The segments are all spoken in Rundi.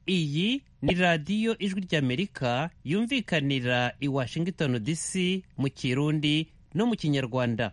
iyi ni radiyo ijwi ry'amerika yumvikanira i washington dc mu kirundi no mu kinyarwanda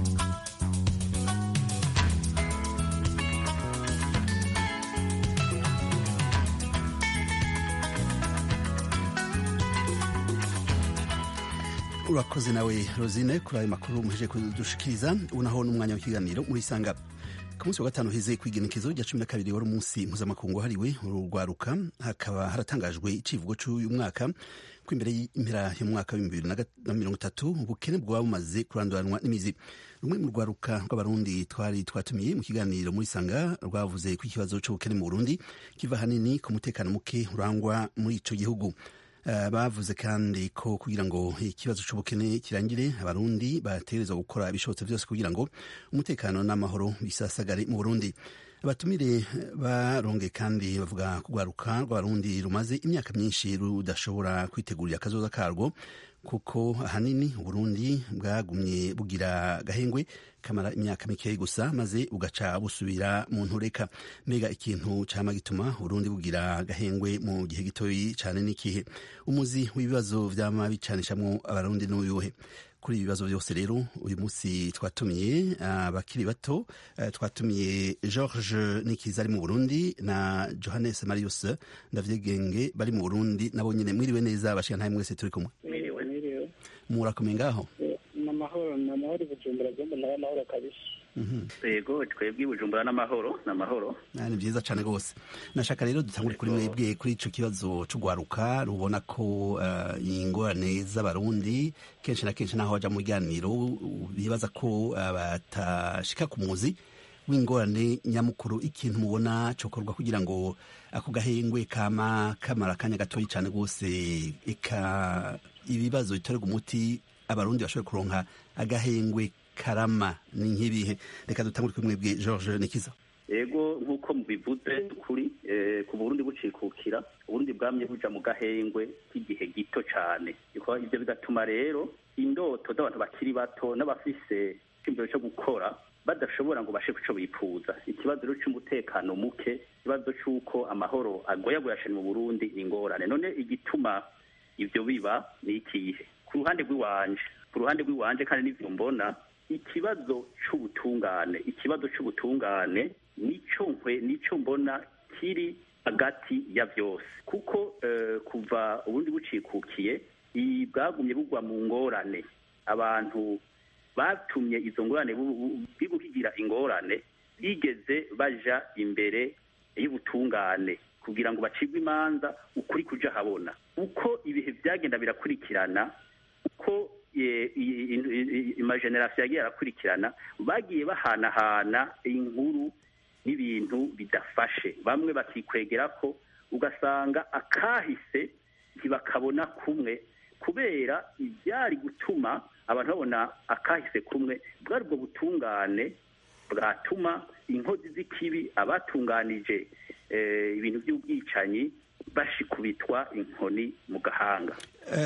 urakoze nawe rosine kuri ayo makuru muheje kudushikiriza ubu naho n'umwanya w'ikiganiro murisanga ku munsi wa gatanu heze ku igenekezo rya cumi na kabiri wari umunsi mpuzamakungu wahariwe urugwaruka hakaba haratangajwe icivugo cy'uyu mwaka ko imbere y'impera y'umwaka w'ibihumbi bibiri na mirongo itatu ubukene bwaba bumaze kuranduranwa n'imizi rumwe mu rwaruka rw'abarundi twari twatumiye mu kiganiro muri sanga rwavuze ko ikibazo cy'ubukene mu burundi kiva hanini ku mutekano muke urangwa muri ico gihugu Uh, bavuze kandi ko kugira ngo ikibazo cy'ubukene kirangire abarundi bategerezwa gukora ibishobotse byose kugira ngo umutekano n'amahoro bisasagare mu burundi abatumire baronge kandi bavuga kugwaruka rw'abarundi rumaze imyaka myinshi rudashobora kwitegurira akazoza karwo kuko ahanini uburundi bwagumye bugira gahengwe kamara imyaka mikeyi gusa maze ugaca busubira mu ntureka mbega ikintu cama gituma uburundi bugira gahengwe mu gihe gitoyi cane n'ikihe umuzi w'ibibazo vyama bicanishamwo abarundi n'uyuhe kuri ibi bibazo byose rero uyu munsi twatumiye abakiri uh, bato uh, twatumiye george nikiza ari mu burundi na johannes marius ndavyegenge bari mu burundi nabo nyene mwiriwe neza bashika ntahe mwese turi kumwe murakomeye ngaho namahoro namahoro bujumbura byombo nawe amahoro kabisa yego twebwe bujumbura n'amahoro n'amahoro ni byiza cyane rwose nashaka rero dutangure kuri mwebwe kuri ico kibazo c'ugwaruka rubona ko uh, ingorane z'abarundi kenshi na kenshi naho baja mu biganiro bibaza ko uh, batashika ku muzi w'ingorane nyamukuru ikintu mubona cokorwa kugira ngo ako gahengwe kama kamara akanya gatoyi cane rwose eka ibibazo bitorerwa umuti abarundi bashobore kuronka agahengwe karama ni nk'ibihe reka dutangure kuri mwebwe george nikiza yego nk'uko mubivuze kuri ku burundi bucikukira uburundi bwamye buja mu gahengwe k'igihe gito cane ivyo bigatuma rero indoto z'abantu bakiri bato n'abafise icyumviro cyo gukora badashobora ngo bashe kuco bifuza ikibazo rero c'umutekano muke ikibazo c'uko amahoro agoyagoya cane mu burundi ni ingorane none igituma ivyo biba ni ikihe ku ruhande rw'iwanje ku ruhande rw'iwanje kandi n'ivyo mbona ikibazo c'ubutungane ikibazo c'ubutungane nico nkwe nico mbona kiri hagati ya vyose kuko uh, kuva ubundi bucikukiye bwagumye bugwa mu ngorane abantu batumye izo ngorane bibuhigira ingorane bigeze baja imbere y'ubutungane kugira ngo bacibwe imanza ukuri kuja habona uko ibihe byagenda birakurikirana uko amajenerasiyo yagiye arakurikirana bagiye bahanahana inkuru n'ibintu bidafashe bamwe bakikwegera ko ugasanga akahise ntibakabona kumwe kubera ibyari gutuma abantu babona akahise kumwe bwari ubwo butungane bwatuma inkozi z'ikibi abatunganije ibintu by'ubwicanyi bashikubitwa inkoni mu gahanga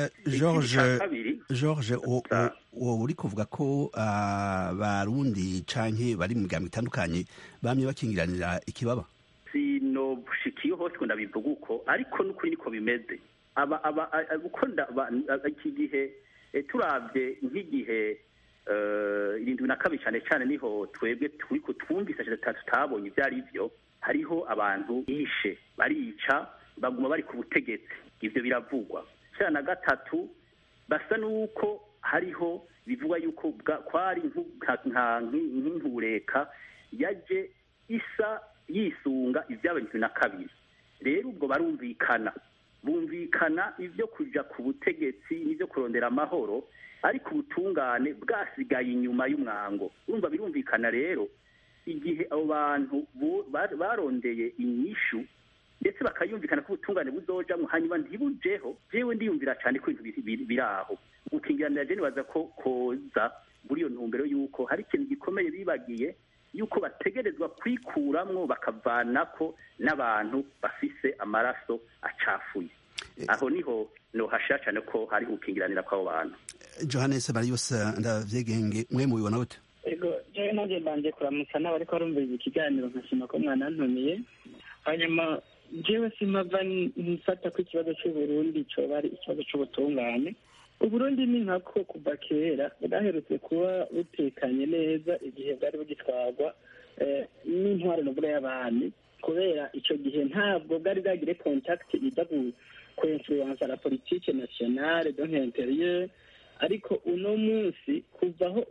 george wowe uri kuvuga ko abarundi canke bari mu migambo itandukanye bamye bakingiranira ikibaba sinobushikiye hose ngo ndabivuga uko ariko n'ukuri niko bimeze uko iki gihe turabye nk'igihe irindwi na kabiri cyane cyane niho twebwe turi twumvise tutabonye ibyo ari byo hariho abantu bishe barica baguma bari ku butegetsi ibyo biravugwa cya na gatatu basa n'uko hariho bivugwa yuko kwari nk'intureka yaje isa yisunga ibyabaye irindwi na kabiri rero ubwo barumvikana bumvikana ibyo kujya ku butegetsi n'ibyo kurondera amahoro ariko ubutungane bwasigaye inyuma y'umwango urumva birumvikana rero igihe abo bantu barondeye inyishu ndetse bakayumvikana ko ubutungane buzojamwo hanyuma ntibujeho jewe ndiyumvira cyane ko ibintu biri aho gukingiranira je nibaza ko koza muri iyo ntumbero y'uko hari ikintu gikomeye bibagiye yuko bategerezwa kwikuramwo bakavanako n'abantu bafise amaraso acafuye aho niho nohashira cyane ko hari gukingiranira kw'abo bantu johannes marius ndavyegenge mwe mubibona gute ego jewe nanjye mbanje kuramutsa n'abariko barumviriza ikiganiro nkashima ko mwanantumiye hanyuma jewe simava nfata ko ikibazo c'uburundi coba ari ikibazo c'ubutungane uburundi ni nkako kuva kera bwaherutse kuba butekanye neza igihe bwari bugitwarwa n'intwaro novuga y'abami kubera ico gihe ntabwo bwari bwagire contact iza kuinfluensa la politique nationale donc intérieure ariko uno munsi kuvaho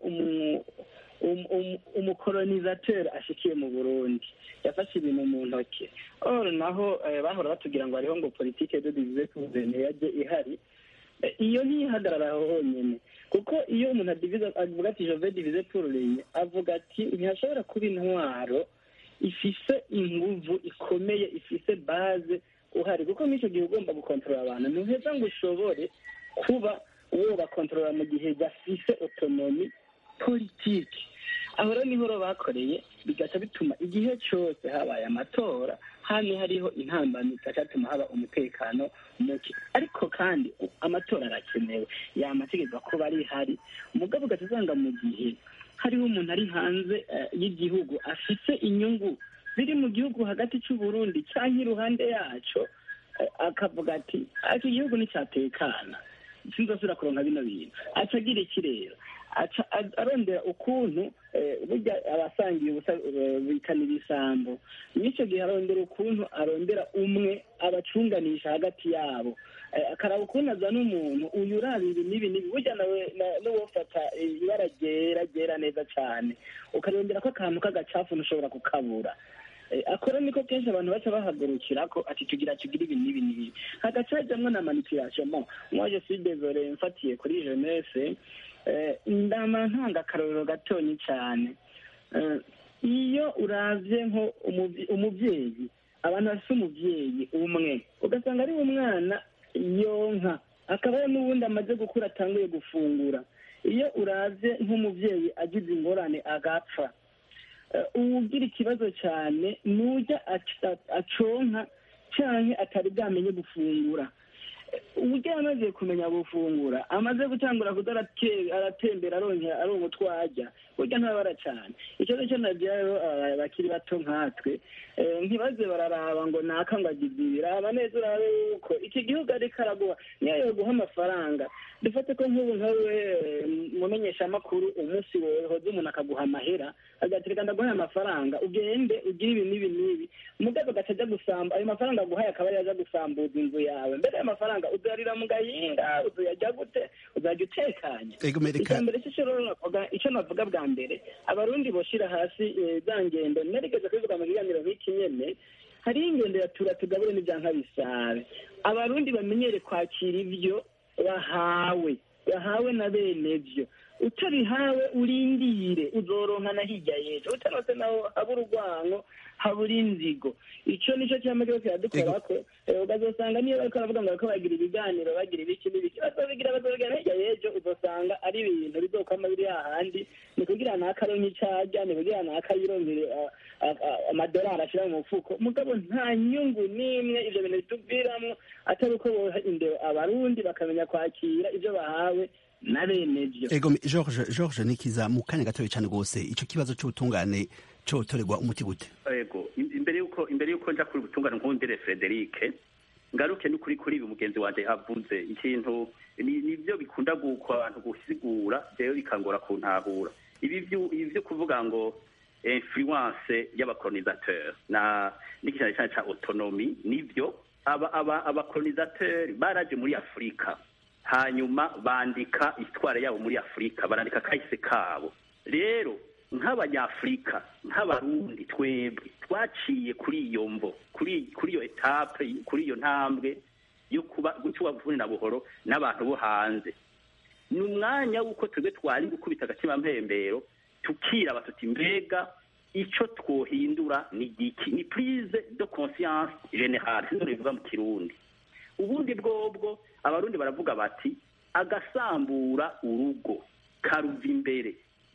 umukolonisateur ashikiye mu burundi yafashe ibintu mu ntoki or naho bahora batubwira ngo hariho ngo politike de divize kuzene yaje ihari iyo ntiyihagarara aho honyine kuko iyo umuntu adivize avuga ati jove divize pururenye avuga ati ntihashobora kuba intwaro ifise inguvu ikomeye ifise baze uhari kuko n'icyo gihe ugomba gukontorora abantu ntuheza ngo ushobore kuba uwo bakontorora mu gihe gafise otonomi politiki aho rero niho bakoreye bigaca bituma igihe cyose habaye amatora hano hariho intambamyi zigatuma haba umutekano muke ariko kandi amatora arakenewe yamategeko kuba ari hari umugabo ugaca usanga mu gihe hariho umuntu ari hanze y'igihugu afite inyungu ziri mu gihugu hagati cy'uburundi cyangwa iruhande yaco akavuga ati iki gihugu nticyatekana sinzasubira kuronka bino bintu aca agira iki rero aca arondera ukuntu burya abasangiye ubusa bikana ibisambo n'icyo gihe arondera ukuntu arondera umwe abacunganisha hagati yabo akaraba ukuntu azana umuntu uyu uraba ibi n'ibi n'ibi burya nawe n'uwofata ibara ryera ryera neza cyane ukarondera ko akantu k'agacafu ntushobora kukabura akora niko kenshi abantu baca bahagurukira ko ati tugira tugira ibi n'ibi n'ibi hagaca hajamwo na manipulation bon moi je suis désolé mfatiye kuri jeunesse ndama ntanga akarorero gatonyi cyane iyo uravye nko umuvyeyi abantu bafise umuvyeyi umwe ugasanga ari umwana yonka akaba n'ubundi amaze gukura atanguye gufungura iyo uravye nk'umuvyeyi agize ingorane agapfa uwugira ikibazo cyane nujya aconka cyane atari bwamenye gufungura uburyo yamaze kumenya gufungura amaze gutangura kuza aratembera aronka aronka utwo arya burya ntabara cyane ikibazo cyo nabyo rero bakiri bato nkatwe ntibaze bararaba ngo naka ngo agize ibi raba neza urabe yuko iki gihugu ariko araguha niyo yoguha amafaranga dufate ko nk'ubu nkawe mumenyeshamakuru umunsi wohoze umuntu akaguha amahera agatereka ndaguhaye amafaranga ugende ugire ibi n'ibi n'ibi mugabo agaca ajya gusamba ayo mafaranga aguhaye akaba yaza gusambuza inzu yawe mbere ayo mafaranga uzarira mu gahinga uzayajya gute uzajya utekanye icya mbere icyo navuga bwa mbere abarundi boshira hasi za ngendo narigeze kubivuga mu kiganiro nk'iki nyene hariho ingendo ya tura tugabure n'ibyanka bisabe abarundi bamenyere kwakira ibyo bahawe bahawe na bene byo utabihawe urindire uzoronka na hirya y'ejo utarose naho haba urwango habura inzigo icyo nicyo cyama cyose kiradukora ko ukazosanga niyo bariko baravuga ngo bariko bagira ibiganiro bagira ibiki n'ibiki bazobigira bazobigira hirya y'ejo uzosanga ari ibintu bizokwama biri hahandi ni kugira nakaronka icarya ni kugira nakayironkere amadolari ashira mu mufuko mugabo nta nyungu n'imwe ivyo bintu bituviramwo atari uko boha indero abarundi bakamenya kwakira ivyo bahawe na bene byo ego george george nikiza mu kanya gatoya cyane rwose ico kibazo c'ubutungane cotorerwa umuti gute ego imbere yuko imbere yuko nja kuri ubutungane nkundire Frederic ngaruke n'ukuri kuri ibi mugenzi wanje avuze ikintu nivyo bikunda guko abantu gusigura rero bikangora kuntahura ibi vyo kuvuga ngo influence y'abacolonisateur na n'ikijana cyane ca autonomy nivyo aba aba abacolonisateur baraje muri Afrika hanyuma bandika isitware yabo muri afurika barandika kahise kabo rero nk'abanyafurika nk'abarundi twebwe twaciye kuri iyo mvo kuri kuri iyo etape kuri iyo ntambwe yo kuba gucwa buvune na buhoro n'abantu bo hanze ni umwanya w'uko twebwe twari gukubita agatima mpembero tukiraba tuti mbega icyo twohindura ni igiki ni prise de conscience generale sinzo bivuga mu kirundi ubundi bwobwo abarundi baravuga bati agasambura urugo karuva imbere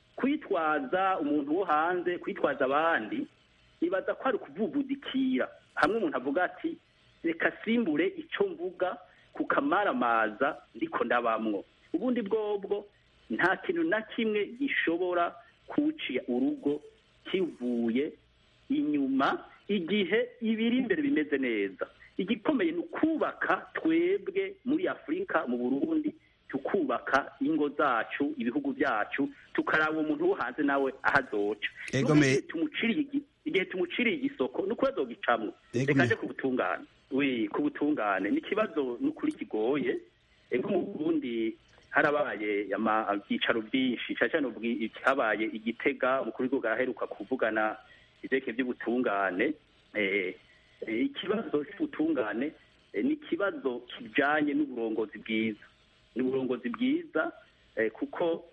kwitwaza umuntu wo hanze kwitwaza abandi ibaza ko ari ukuvugudikira hamwe umuntu avuga ati reka simbure icyo mvuga kukamaramaza ndiko ndabamwo ubundi bwobwo nta kintu na kimwe gishobora kuciya urugo kivuye inyuma igihe ibiri imbere bimeze neza igikomeye ni ukubaka twebwe muri afurika mu burundi tukubaka ingo zacu ibihugu byacu tukaraba umuntu wo hanze nawe aho azoca Ego Nuko me- igihe tumuciriye igi- igihe tumuciriye igisoko ni uko azogicamwo Ego reka me- nje ku butungane wi ku butungane ni ikibazo n'ukuri kigoye ego mu burundi harabaye ama- ibyicaro byinshi cyane cyane ubwi- habaye igitega umukuru w'igihugu araheruka kuvugana ivyerekeye by'ubutungane eh, eh, ikibazo cy'ubutungane eh, ni ikibazo kijanye n'uburongozi bwiza n'uburongozi bwiza eh, kuko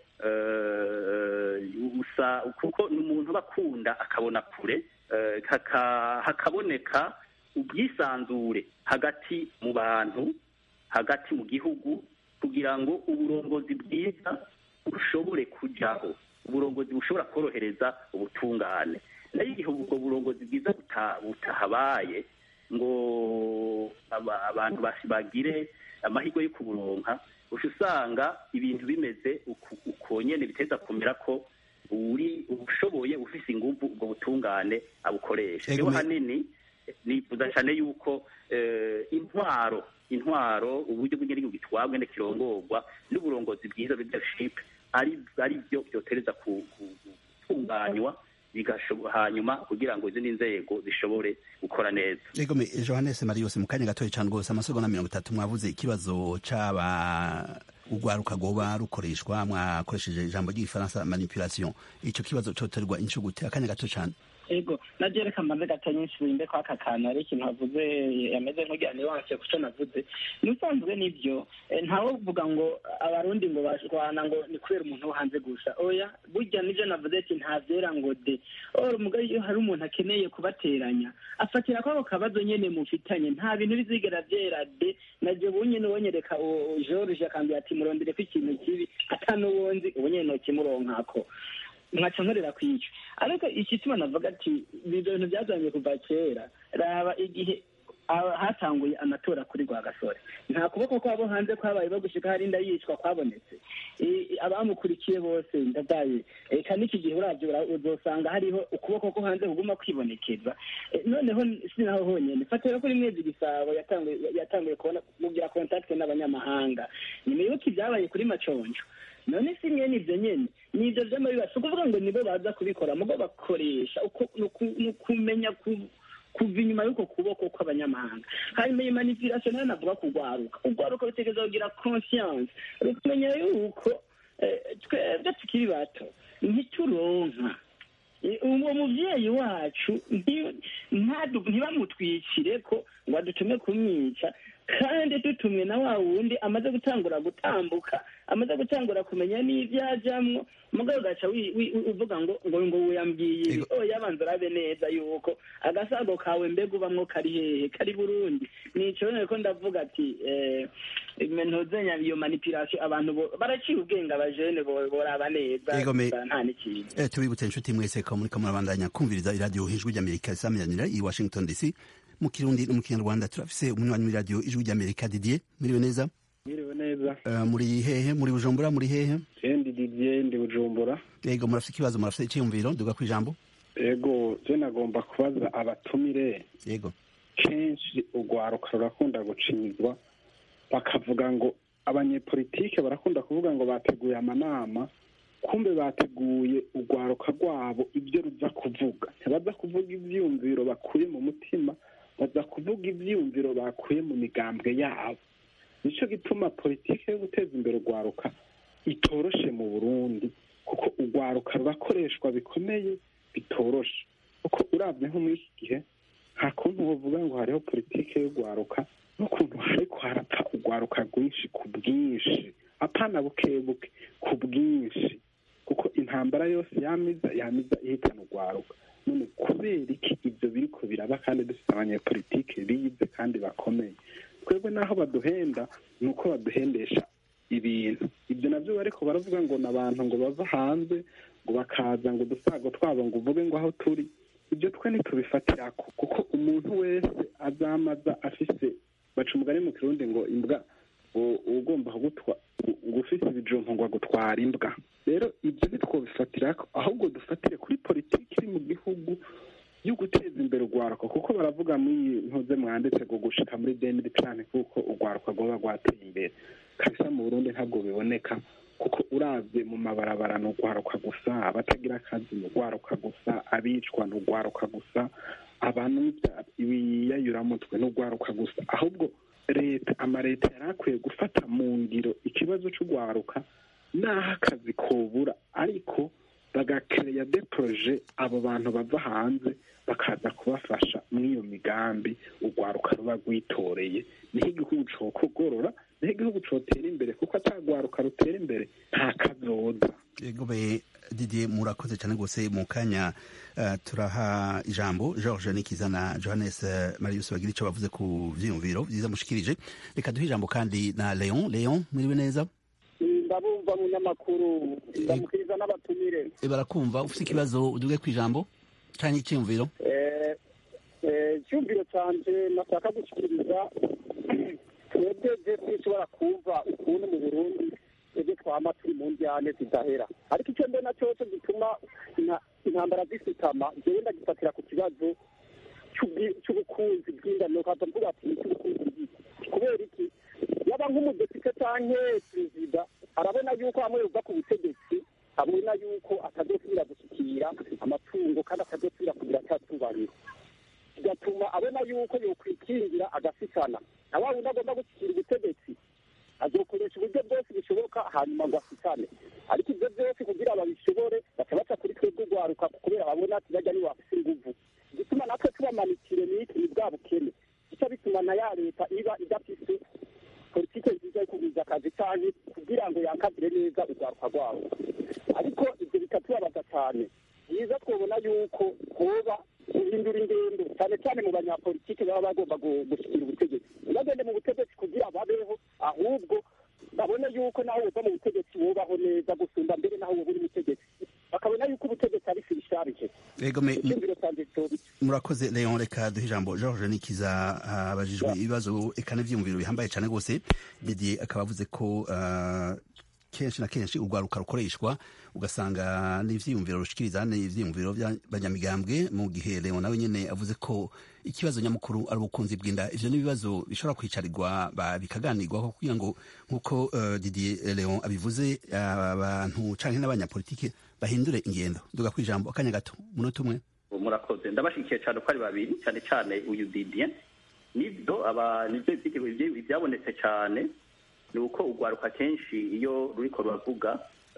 eh, usa kuko ni umuntu aba akunda akabona kure eh, haka- hakaboneka ubwisanzure hagati mu bantu hagati mu gihugu kugira ngo uburongozi bwiza bushobore kujaho uburongozi bushobora korohereza ubutungane nayo igihe ubwo burongozi bwiza buta- butahabaye ngo aba- abantu basi bagire amahirwe yo kuburonka uca usanga ibintu bimeze uku- uko nyene biteza kumera ko uri ushoboye ufise inguvu ubwo butungane abukoresha Ego rero me- hanini nifuza cyane yuko eh, intwaro intwaro uburyo bw'igihugu bitwabwe n'ikirongorwa n'uburongozi bwiza leadership ari ari byo byotereza ku- ku- gutunganywa bigashobo- hanyuma kugira ngo izindi nzego zishobore gukora neza Ego me Johannes Marius mu kanya gatoya cyane rwose amasegonda mirongo itatu mwavuze ikibazo c'aba urwaruka rwoba rukoreshwa mwakoresheje ijambo ry'igifaransa manipulation ico kibazo coterwa inshuro gute akanya gato cyane ego naje reka mbanze gato nyinshi wimbe kwa aka kantu ari ikintu avuze yameze nk'ugira niwanse kuco navuze n'usanzwe nibyo eh, ntawe uvuga ngo abarundi ngo bashwana ngo ni kubera umuntu wo hanze gusa oya burya nivyo navuze ati nta vyera ngo de or mugabo iyo hari umuntu akeneye kubateranya afatira kwako kabazo nyene mufitanye nta bintu bizigera vyera de naje bunyene wonyereka uwo George akambwira ati murondere ko ikintu kibi atanuwonzi ubu nyene nokimuronkako nkaca nkorera kw'icyo ariko igituma navuga ati ibyo bintu byazanye kuva kera raba igihe aba- hatanguye amatora kuri rwagasore nta kuboko kwabo hanze kwabaye bagushika hari inda yicwa kwabonetse I- i- abamukurikiye bose ndadaye eka n'iki gihe uravyo ura- uzosanga hariho ukuboko ko hanze kuguma kwibonekeza Eh, noneho si naho honyene fatira kuri mwezi gisabo yatanguye yatanguye kubona mugira kontakte n'abanyamahanga nyuma y'uko ibyabaye kuri maconjo none si mwene ibyo nyene ni ibyo vy'amabiba si ukuvuga ngo nibo baza kubikora mugo bakoresha uko ni uku- ni ukumenya ku- kuva inyuma y'uko kuboko kw'abanyamahanga hanyuma iyi manipulation nayo navuga kugwaruka ugwaruka rutegereza kugira conscience rukumenya yuko eh, twebwe tukiri bato ntituronka Eh, uwo muvyeyi wacu nti- ntadu- ntibamutwikire ko ngo adutume kumwica kandi dutumwe na wa wundi amaze gutangura gutambuka amaze gutangura kumenya n'ivyo ajamwo mugabo ugaca wi- wi- uvuga ngo ngo ngo wiyambwiye ibi Ego. oya banza urabe neza yuko agasago kawe mbega ubamwo kari hehe kari burundi nico rero ko ndavuga ati eh, ntuzenya iyo manipulation abantu bo- baraciye ubwenge abajene bo- boraba neza Ego me- gusa nta n'ikintu Eh, tubibutse inshuti mwese ko muriko murabandanya kumviriza iradiyo ijwi ry'amerika risamiranira i washington dc mu kirundi no mu kinyarwanda turafise umunywanyi w'iradiyo ijwi ry'amerika didier muriwe neza Mwiriwe neza Eh, muri hehe muri bujumbura muri hehe jendi didier ndi bujumbura yego murafise ikibazo murafise iciyumviro duga ku ijambo ego je nagomba kubaza abatumire yego kenshi urwaruka rurakunda gucinyizwa bakavuga ngo abanyepolitike barakunda kuvuga ngo bateguye amanama kumbe bateguye urwaruka rwabo ibyo ruza kuvuga ntibaza kuvuga ivyiyumviro bakuye mu mutima baza kuvuga ivyiyumviro bakuye mu migambwe yabo nico gituma politike yo guteza imbere urwaruka itoroshe mu burundi kuko urwaruka rurakoreshwa bikomeye bitoroshe kuko uravye nko muri iki gihe nta kuntu wovuga ngo hariho politike y'urwaruka n'ukuntu hariko harapfa urwaruka rwinshi ku bwinshi apana bukebuke ku bwinshi kuko intambara yose yamiza yamiza ihitana urwaruka none kubera iki ibyo biriko biraba kandi dufite abanyepolitike bize kandi bakomeye twebwe n'aho baduhenda ni uko baduhendesha ibintu ibyo nabyo bariko baravuga ngo ni abantu ngo bava hanze ngo bakaza ngo udusago twabo ngo uvuge ngo aho turi ibyo twe ntitubifatirako kuko umuntu wese azamaza afise baca umugani mu kirundi ngo imbwa u- ugomba kugutwa ngo ufise ibijumbu ngo agutwara imbwa rero ibyo ntitwobifatirako ahubwo dufatire kuri politiki iri mu gihugu yo guteza imbere urwaruka kuko baravuga muri ntuze mwanditse ngo gushika muri deniri cyane kuko urwaruka rwaba rwateye imbere kabisa mu burundi ntabwo biboneka kuko uravye mu mabarabara ni urwaruka gusa abatagira akazi ni urwaruka gusa abicwa ni urwaruka gusa abantu ibiyayuramutwe ni urwaruka gusa ahubwo leta amaleta yari akwiye gufata mu ngiro ikibazo c'urwaruka n'aho akazi kobura ariko bagakereya de proje abo bantu bava hanze bakaza kubafasha muri iyo migambi urwaruka ruba rwitoreye niho igihugu cokogorora niho igihugu cotera imbere kuko atagwaruka rutera imbere nta kazoza gobe didier murakoze cyane rwose mu kanya uh, turaha ijambo george nikiza na johannes uh, marius bagira icyo bavuze ku vyiyumviro vyiza mushikirije reka duhe ijambo kandi na leon leon mwiriwe neza ndabumva munyamakuru ndamukiriza n'abatumire barakumva ufite ikibazo uduge ku ijambo canke icyiyumviro icyumviro canje nashaka gushyikiriza twebwe je twishobora kumva ukuntu mu burundi twebwe twama turi mu njyane zidahera ariko icyo mbona cyose gituma intambara zisutama jewe ndagifatira ku kibazo cy'ubukunzi bw'ingano kaza mvuga ati cy'ubukunzi bw'iki kubera iki yaba nk'umudepite canke perezida arabona yuko hamwe yuva ku butegetsi abona yuko atazosubira gushyikira amatungo kandi atazosubira kugira cyatubariro bigatuma abona yuko yokwikingira agasikana na wa wundi agomba gushyikira ubutegetsi azokoresha uburyo bwose bushoboka hanyuma ngo asikane ariko ibyo byose kugira babishobore baca baca kuri twebwe urwaruka kubera babona ati bajya niwe bafise inguvu igituma natwe tubamanikire n'iki ni bwa bukene gica bituma na ya leta iba idafise politike nziza yo kugwiza akazi canke kugira ngo yakazire neza urwaruka rwabo ariko ivyo bikatubabaza cane byiza twobona yuko hoba guhindura ingendo cyane cyane mu banyapolitike baba bagomba gushyikira ubutegetsi ntibagende mu butegetsi kugira babeho ahubwo babone yuko naho uva mu butegetsi wubaho neza gusumba mbere naho woba uri mutegetsi bakabona yuko ubutegetsi ari firisharije icyumviro canje murakoze leon reka duhe ijambo george nikiza abajijwe ibibazo eka n'ivyiyumviro bihambaye cyane rwose didier akaba avuze ko kenshi na kenshi urwaruka rukoreshwa ugasanga n'ivyiyumviro rushikiriza n'ivyiyumviro by'abanyamigambwe mu gihe leon nawe nyene avuze ko ikibazo nyamukuru ari ubukunzi bw'inda ivyo n'ibibazo bishobora kwicarirwa bikaganirwaho kugira ngo nk'uko uh, didier leon abivuze abantu uh, canke n'abanyapolitike bahindure ingendo duga kwijambo akanya gato munota umwe murakoze ndabashigikiye cyane uko ari babiri cyane cyane uyu didier nibyo aba nibyo ibyabonetse cyane ni uko urwaruka kenshi iyo ruriko ruravuga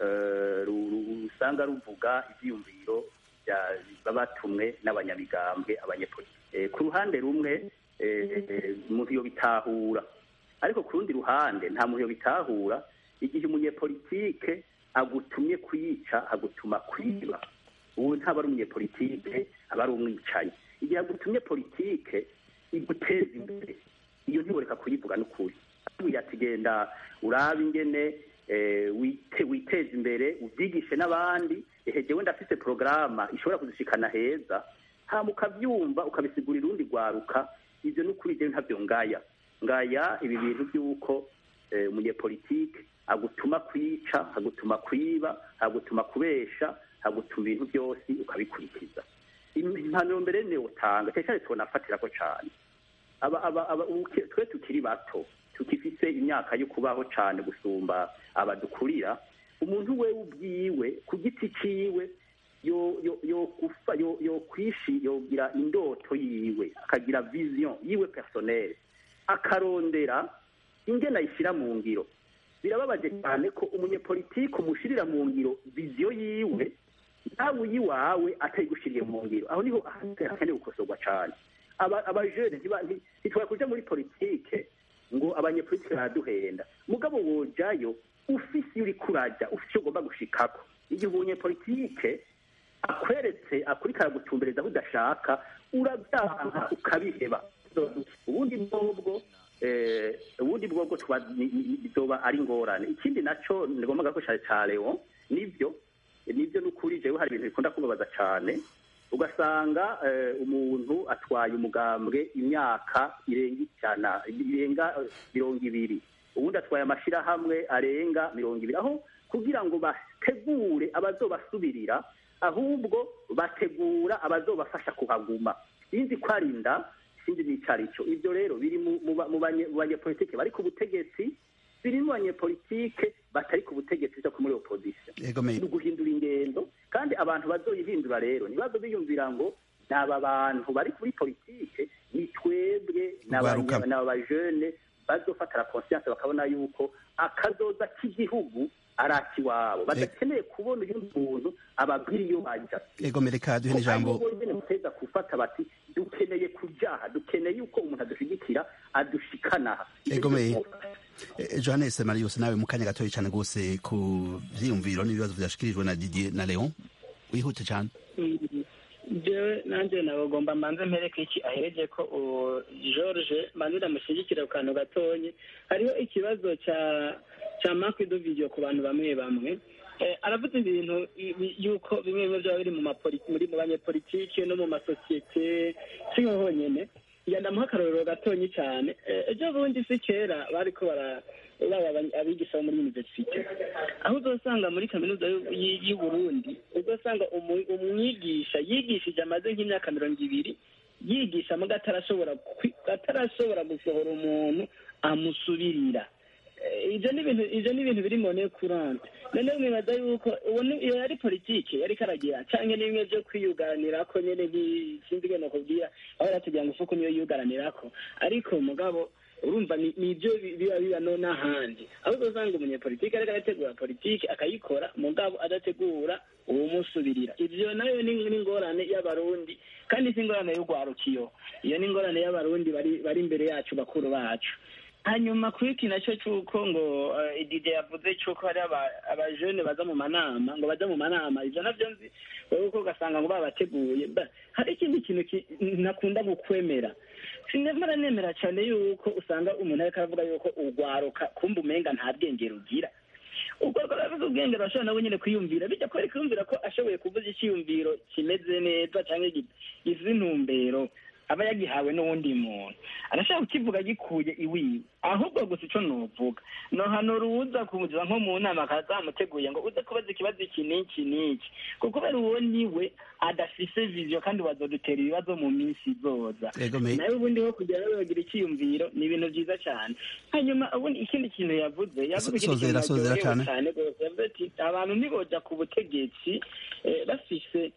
usanga ruvuga ibyiyumviro babatumwe n'abanyamigambwe abanyepolitike ku ruhande rumwe umuntu yo bitahura ariko ku rundi ruhande nta muntu yo bitahura igihe umunyepolitike agutumye kuyica agutuma kwiba ubu ntaba ari umunyepolitike aba ari umwicanyi igihe agutumye politike iguteza imbere iyo ntiboreka kuyivuga n'ukuri ati genda urabe ingene witeze imbere ubyigishe n'abandi ehegewe ndafise porogaramu ishobora kuzishikana heza hama ukabyumva ukabisigurira urundi rwaruka ibyo n'ukuri jewe ntabyo ngaya ngaya ibi bintu by'uko umunyepolitike agutuma kwica agutuma kwiba agutuma kubesha agutuma ibintu byose ukabikurikiza impanuro mbere niyo utanga cyane cyane tubonafatirako cyane twe tukiri bato tukifise imyaka yo kubaho cyane gusumba abadukurira umuntu we ubwiwe ku giti ciwe yo kwishi yogira indoto yiwe akagira vision yiwe personnel akarondera ingene ayishyira mu ngiro birababaje cyane ko umunyepolitike umushirira mu ngiro vision yiwe nawe uyiwawe atayigushiriye mu ngiro aho niho hakeneye gukosorwa cyane abajene ntitwara kuja muri politike ngo abanyepolitike baraduhenda mugabo wojayo ufise iyo uri kuraja ufise icyo ugomba gushikako igihe umunyepolitike akweretse akurikara gutumbereza aho udashaka urabyanka ukabiheba ubundi bwobwo ubundi bwobwo bizoba ari ingorane ikindi naco nigomba gakoresha ca leon nibyo nibyo n'ukuri jewe hari ibintu bikunda kubabaza cyane ugasanga umuntu atwaye umugambwe imyaka irenga ijana irenga mirongo ibiri ubundi atwaye amashyirahamwe arenga mirongo ibiri aho kugira ngo bategure abazobasubirira ahubwo bategura abazobafasha kuhaguma sinzi ko ari inda sinzi n'icyo ari cyo ibyo rero biri mu banyepolitike bari ku butegetsi biri mu banyepolitike batari ku butegetsi byo muri opozisiyo ni uguhindura ingendo kandi abantu bazoyihindura rero ntibazo biyumvira ngo ni aba bantu bari kuri politike ni twebwe ni abajene bazofata la conscience bakabona yuko akazoza k'igihugu ari akiwabo badakeneye kubona uyu muntu ababwira iyo bajya ego mereka duhe n'ijambo bonyine muteza gufata bati dukeneye kujaha dukeneye yuko umuntu adushigikira adushikanaha ego me johannes marius nawe mu kanya gatoya cyane rwose ku vyiyumviro n'ibibazo vyashikirijwe na didier na leon wihute cyane jewe nanjye nabagomba manze mpereke iki ahereje ko george manze ndamushyigikira ku kantu gatonye hariho ikibazo cya cya marque de video ku bantu bamwe bamwe aravuze ibintu yuko bimwe bimwe byaba biri muri mu banyepolitike no mu masosiyete si nko honyine ndamuha akarorero gatonyi cyane ejo bundi si kera bari ko bara abigisha bo muri universite aho uzasanga muri kaminuza y'u Burundi uzasanga umwigisha yigishije amaze nk'imyaka mirongo ibiri yigisha muga atarashobora atarashobora gusohora umuntu amusubirira ibyo ni ibintu ibyo ni ibintu biri mone kurante noneho mwibaza yuko iyo yari politike yari karagira cyangwa ni bimwe byo kwiyuganira ko nyine sinzi ibintu nakubwira aho yatugira ngo isuku niyo yiyugaranira ko ariko mugabo urumva ni ibyo biba biba no n'ahandi aho uzasanga umunyepolitike ariko arategura politike akayikora mugabo adategura uwumusubirira ibyo nayo ni ingorane y'abarundi kandi si ingorane y'urwarukiyo iyo ni ingorane y'abarundi bari imbere yacu bakuru bacu hanyuma kuri iki nacyo cy'uko ngo idide yavuze cy'uko hari abajene baza mu manama ngo bajya mu manama ibyo nabyo nzi wowe uko ugasanga ngo babateguye hari ikindi kintu nakunda gukwemera sinemera nemera cyane yuko usanga umuntu ariko aravuga yuko urwaruka kumva umenga nta bwenge rugira ubwo rwaravuze ubwenge rurashobora nawe nyine kwiyumvira bijya kubera kwiyumvira ko ashoboye kuvuza icyiyumviro kimeze neza cyangwa gize intumbero aba yagihawe n'uwundi muntu arashaka kukivuga gikuye iwiwe ahubwo gusa icyo nuvuga no hano ruza kumugira nko mu nama akazamuteguye ngo uze kubaza ikibazo iki n'iki n'iki kuko kubera uwo niwe adafise viziyo kandi bazodutera ibibazo mu minsi izoza nawe ubundi ho kugira ngo bagira icyiyumviro ni ibintu byiza cyane hanyuma ubundi ikindi kintu yavuze yavuze ikindi kintu naryohewe cyane rwose yavuze ati abantu ntiboja ku butegetsi bafise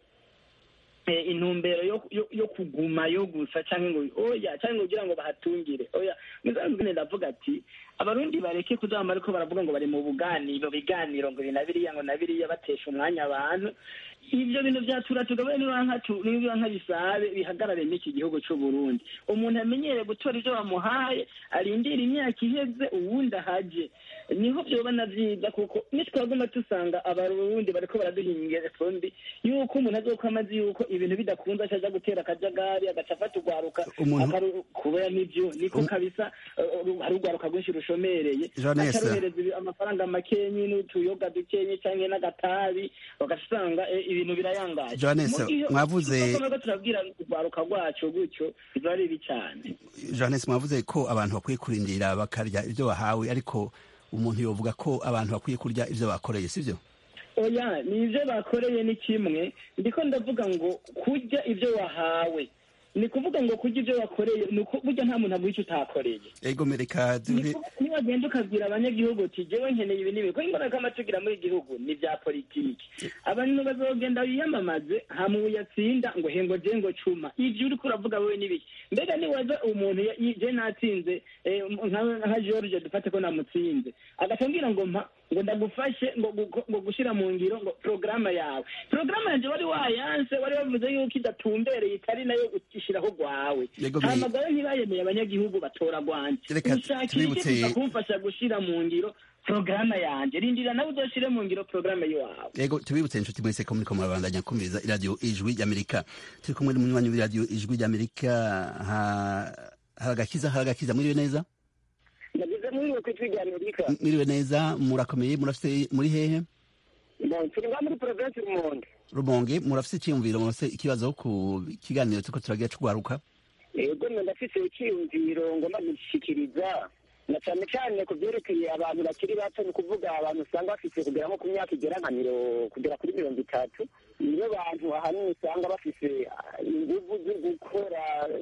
intumbero yo kuguma yo gusa cyangwa ngo oya cyangwa kugira ngo bahatungire oya muzambwene ndavuga ati abarundi bareke kuzama ariko baravuga ngo bari mu buganiro biganiro ngo na biriya ngo na biriya batesha umwanya abantu ibyo bintu byatura tugabe niba nka bisabe bihagarare n'iki gihugu cy'u Burundi umuntu amenyere gutora ibyo bamuhaye arindira imyaka iheze uwundi ahaje niho byoba na byiza kuko nitwaguma dusanga abarundi bariko baraduhingira sombi yuko umuntu azoka amazi yuko ibintu bidakunze acaja gutera akajagari agaca afata urwaruka kubera n'ibyo niko kabisa hari urwaruka rwinshi rushomereye acarohereza amafaranga makenyi n'utuyoga dukenye cyangwa n'agatabi bagasanga ibintu birayangaje Johannes mwavuze turabwira urwaruka rwacu gutyo biba ari bibi cyane Johannes mwavuze ko abantu bakwiye kurindira bakarya ibyo bahawe ariko umuntu yovuga ko abantu bakwiye kurya ibyo bakoreye sibyo oya ni ibyo bakoreye ni kimwe ndiko ndavuga ngo kurya ibyo wahawe ni kuvuga ngo kurya ibyo wakoreye ni burya nta muntu aguha icyo utakoreye ego mereka niwagenda ukabwira abanyagihugu uti jewe nkeneye ibi n'ibi kuko imbona ko amatugira muri igihugu ni bya politiki abantu bazogenda biyamamaze hamwe uyatsinda ngo hengo je ngo cuma ivyo uriko uravuga wewe n'ibiki mbega niwaza umuntu je natsinze nka george dufate ko namutsinze agatambwira ngo mpa ngo ndagufashe ngo gushira mu ngiro ngo porogaramu yawe porogaramu yanjye wari wayanse wari wavuze yuko idatumbereye itari nayo ushyiraho rwawe hamagara ntibayemeye abanyagihugu batora rwanje ushakira iki kumfasha gushira mu ngiro porogaramu yanjye rindira nawe uzoshire mu ngiro porogaramu yawe yego tubibutse inshuti mwese ko muriko murabandanya kumviriza iradiyo ijwi ry'amerika turi kumwe n'umunywanyi w'iradiyo ijwi ry'amerika haragakiza haragakiza mwiriwe neza nagize mwiriwe ku ijwi ry'amerika mwiriwe neza murakomeye murafite muri hehe turi nga muri provinsi rumonge rumonge murafite icyiyumviro murafite ikibazo ku kiganiro turiko turagira cugwaruka yego mwe ndafise icyiyumviro ngomba gushikiriza na cyane cyane ku byerekeye abantu bakiri bato ni ukuvuga abantu usanga bafite kugera nko ku myaka igera nka miro kugera kuri mirongo itatu nibo bantu ahanini usanga bafise inguvu zo gukora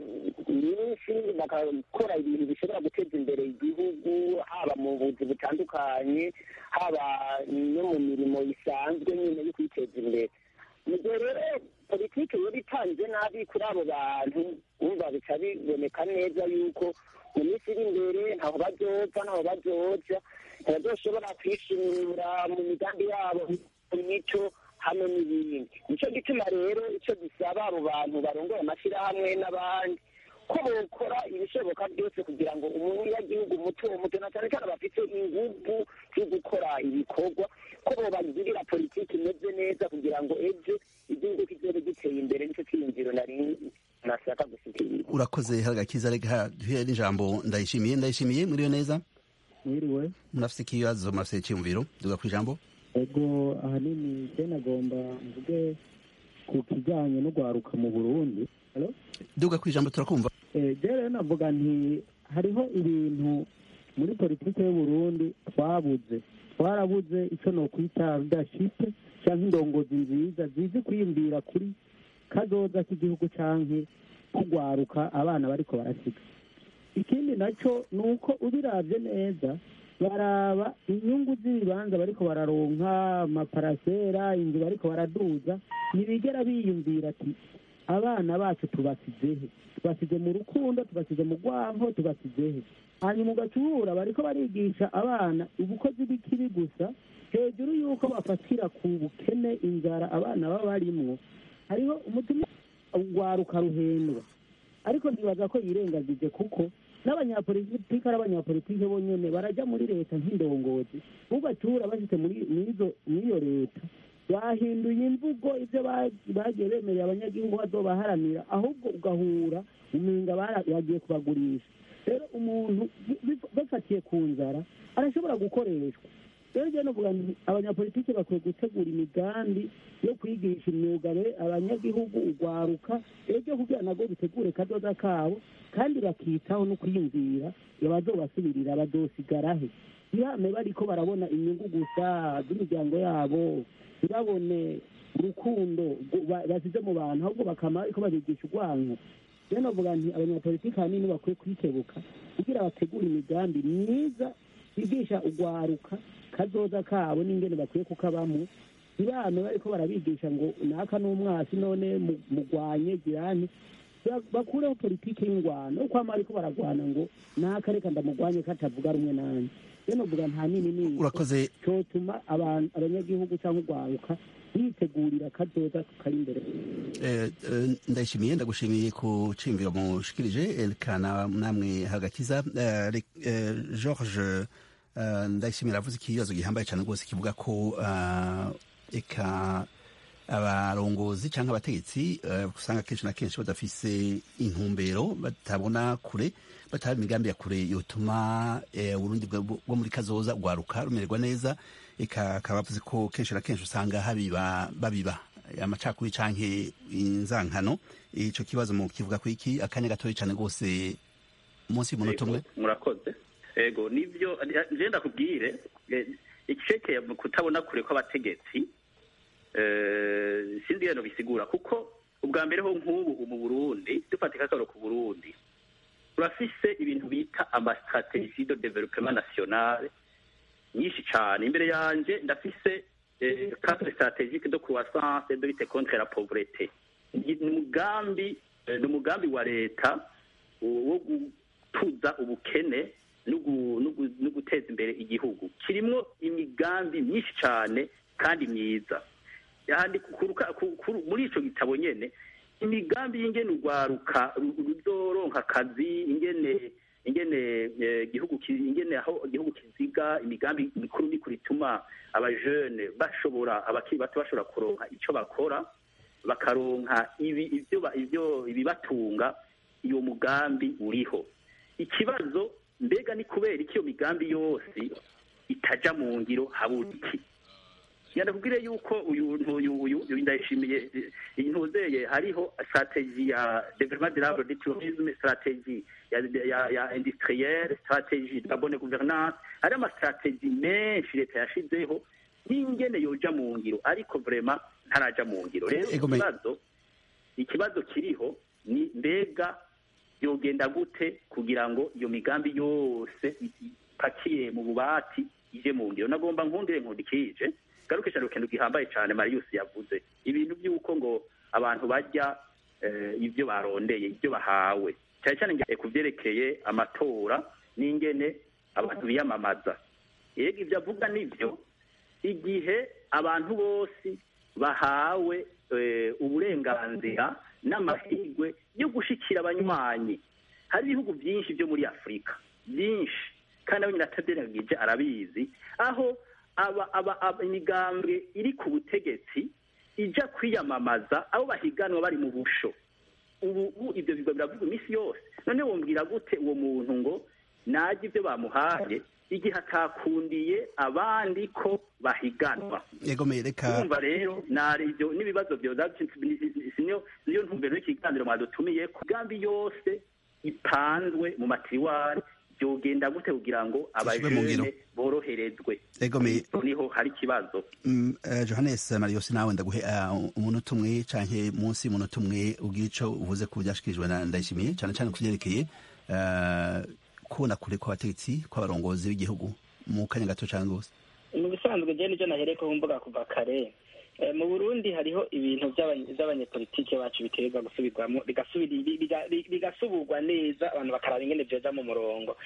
nyinshi bagakora ibintu bishobora guteza imbere igihugu haba mu buzi butandukanye haba no mu mirimo isanzwe nyine yo kwiteza imbere mu gihe rero politiki yari itanze nabi kuri abo bantu wumva bica biboneka neza yuko mu minsi iri imbere ntaho bazoza ntaho bazoja ntibazoshobora kwishimira mu migambi yabo mu mico hamwe n'ibindi nicyo gituma rero icyo gisaba abo bantu barongoye amashyirahamwe n'abandi ko bokora ibishoboka byose kugira ngo umunyagihugu muto muto na cyane cyane bafite ingufu zo gukora ibikorwa ko bobagirira politiki imeze neza kugira ngo ejo igihugu kizobe giteye imbere nicyo cyiyumviro nari nashaka gushyikiriza urakoze haragakiza reka duhere n'ijambo ndayishimiye ndayishimiye muriyo neza mwiriwe murafise ikibazo murafise icyiyumviro duga ku ijambo ego ahanini je nagomba mvuge ku kijyanye no gwaruka mu burundi Hello? duga ku ijambo turakumva Eh, je rero navuga nti hariho ibintu muri politiki y'uburundi twabuze twarabuze icyo nokwita leadership cyangwa indongozi nziza zizi kwiyumvira kuri kazoza k'igihugu canke kugwaruka abana bariko barasiga ikindi nacyo ni uko ubiravye neza baraba inyungu z'ibibanza bariko bararonka amaparasera inzu bariko baraduza ntibigera biyumvira ati abana bacu tubasizehe tubasize mu rukundo tubasize mu rwanko tubasizehe hanyuma ugacubura bariko barigisha abana ubukozi bw'ikibi gusa hejuru y'uko bafatira ku bukene inzara abana baba barimwo hariho umutima ugwaruka ruhendwa ariko ntibaza ko yirengagije kuko n'abanyapolitiki ari abanyapolitiki bonyene barajya muri leta nk'indongozi bubatura bashyize muri mwizo- mw'iyo leta bahinduye imvugo ibyo ba- bagiye bemerera abanyagihugu bazobaharanira ahubwo ugahura umenga bara- bagiye kubagurisha rero umuntu bi- bi- bafatiye ku nzara arashobora gukoreshwa rero njyewe novuga nti abanyapolitiki bakwiye gutegura imigambi yo kwigisha imyuga be- abanyagihugu ugwaruka ejo kugira nago bitegure kazoza kabo kandi bakitaho no kwiyumvira abazobasubirira bazosigarahe ntibame bariko barabona inyungu gusa z'imiryango yabo ntibabone urukundo gu- ba- basize mu bantu ahubwo bakama ariko babigisha urwanko rero novuga nti abanyapolitiki ahanini bakwiye kwikebuka kugira bategure imigambi myiza bigisha ugwaruka kazoza kabo n'ingene bakwiye kukabamo ntibame bariko barabigisha ngo naka n'umwasi none mu- mugwanye girani Ba- bakureho politiki y'ingwano yo kwama bariko baragwana ngo naka reka ndamugwanye katavuga rumwe nanjye rero novuga nta nini nini urakoze cotuma abantu abanyagihugu cyangwa urwaruka bitegurira kazoza kari imbere Eh, eh, ndayishimiye ndagushimiye ku ciyumviro mushikirije erekana namwe hagakiza Eh, re- eh, george eh, ndayishimiye aravuze ikibazo gihambaye cyane rwose kivuga ko ah, eka abarongozi cyangwa abategetsi eh, usanga kenshi na kenshi badafise intumbero batabona kure bataba imigambi ya kure yotuma eh, uburundi bwa- bwo muri kazoza rwaruka rumererwa neza eka akaba avuze ko kenshi na kenshi usanga habiba babiba amacakuri canke inzankano ico kibazo mu kivuga ku iki akanya gatoya cyane rwose munsi y'umunota umwe Ego, murakoze ego nivyo nje ndakubwire eh, icekeye mu kutabona kure kw'abategetsi eh, sindi yano bisigura kuko ubwa mbere ho nk'ubu mu Burundi dufatika akaro ku Burundi urafise ibintu bita amastratégie de développement national nyinshi cyane imbere yanje ndafise eh, cadre stratégique de croissance et de lutte contre la pauvreté ni umugambi eh, ni umugambi wa leta wo gutuza ubukene no gu- no gu- no guteza imbere igihugu kirimwo imigambi myinshi cyane kandi myiza yandi kuruka- ku- ku- muri ico gitabo nyene imigambi y'ingene urwaruka ru- ruzoronka akazi ingene ingene eh, igihugu ki- ingene aho igihugu kiziga imigambi mikuru mikuru ituma abajene bashobora abakiri bato bashobora kuronka ico bakora bakaronka ibi ibyo ba- ibyo ibibatunga iyo mugambi uriho ikibazo mbega ni kubera iki iyo migambi yose itaja mu ngiro habura iki yanakubwire yuko uyu uyu uyu uyu ndayishimiye eh, intuzeye hariho strategie ya développement durable du tourisme strategie ya ya, ya industrielle strategie de la bonne gouvernance hari ama strategie menshi leta yashizeho n'ingene yoja mu ngiro ariko vraiment ntaraja mu ngiro rero Ego, me- ikibazo ikibazo kiriho ni mbega yogenda gute kugira ngo iyo migambi yose ipakiye mu bubati ije mu ngiro nagomba nkundire nkundikije garuke cyane ikintu gihambaye cyane marius yavuze ibintu by'uko ngo abantu barya eh, ibyo barondeye ibyo bahawe cyane cyane nge- ku byerekeye amatora n'ingene abantu biyamamaza yego ibyo avuga nibyo igihe abantu bose bahawe eh, uburenganzira n'amahirwe yo gushikira abanywanyi hari ibihugu byinshi byo muri afurika byinshi kandi abo nyine ataderagije arabizi aho aba aba aba- imigambwe iri ku butegetsi ijya kwiyamamaza abo bahiganwa bari mu busho ubu ubu ibyo bigo biravuga iminsi yose none wumvira gute uwo muntu ngo najye ibyo bamuhaye igihe atakundiye abandi ko bahiganwa egome reka urumva rero nari ibyo n'ibibazo byoza niyo niyo ntumbero y'ikiganiro mwadutumiye ku migambi yose ipanzwe mu matiriwari byogenda gute kugira ngo Zishyirwe mu ngiro. abajene boroherezwe Egome. niho hari ikibazo Mm, eh, Johannes Marius nawe ndaguhe uh, umunota umwe canke munsi y'umunota umwe ugira ico uvuze ku byashikirijwe na Ndayishimiye cane cane ku vyerekeye uh, kubona kure kw'abategetsi kw'abarongozi b'igihugu mu kanya gato cane gose mu bisanzwe je nicyo nahereko mvuga kuva kare Eh, mu burundi hariho ibintu by'abanye- by'abanyepolitike bacu biterwa gusubirwamo bigasubiri- biga- biga- bigasubirwa neza abantu bakaraba ingene vyoja mu murongo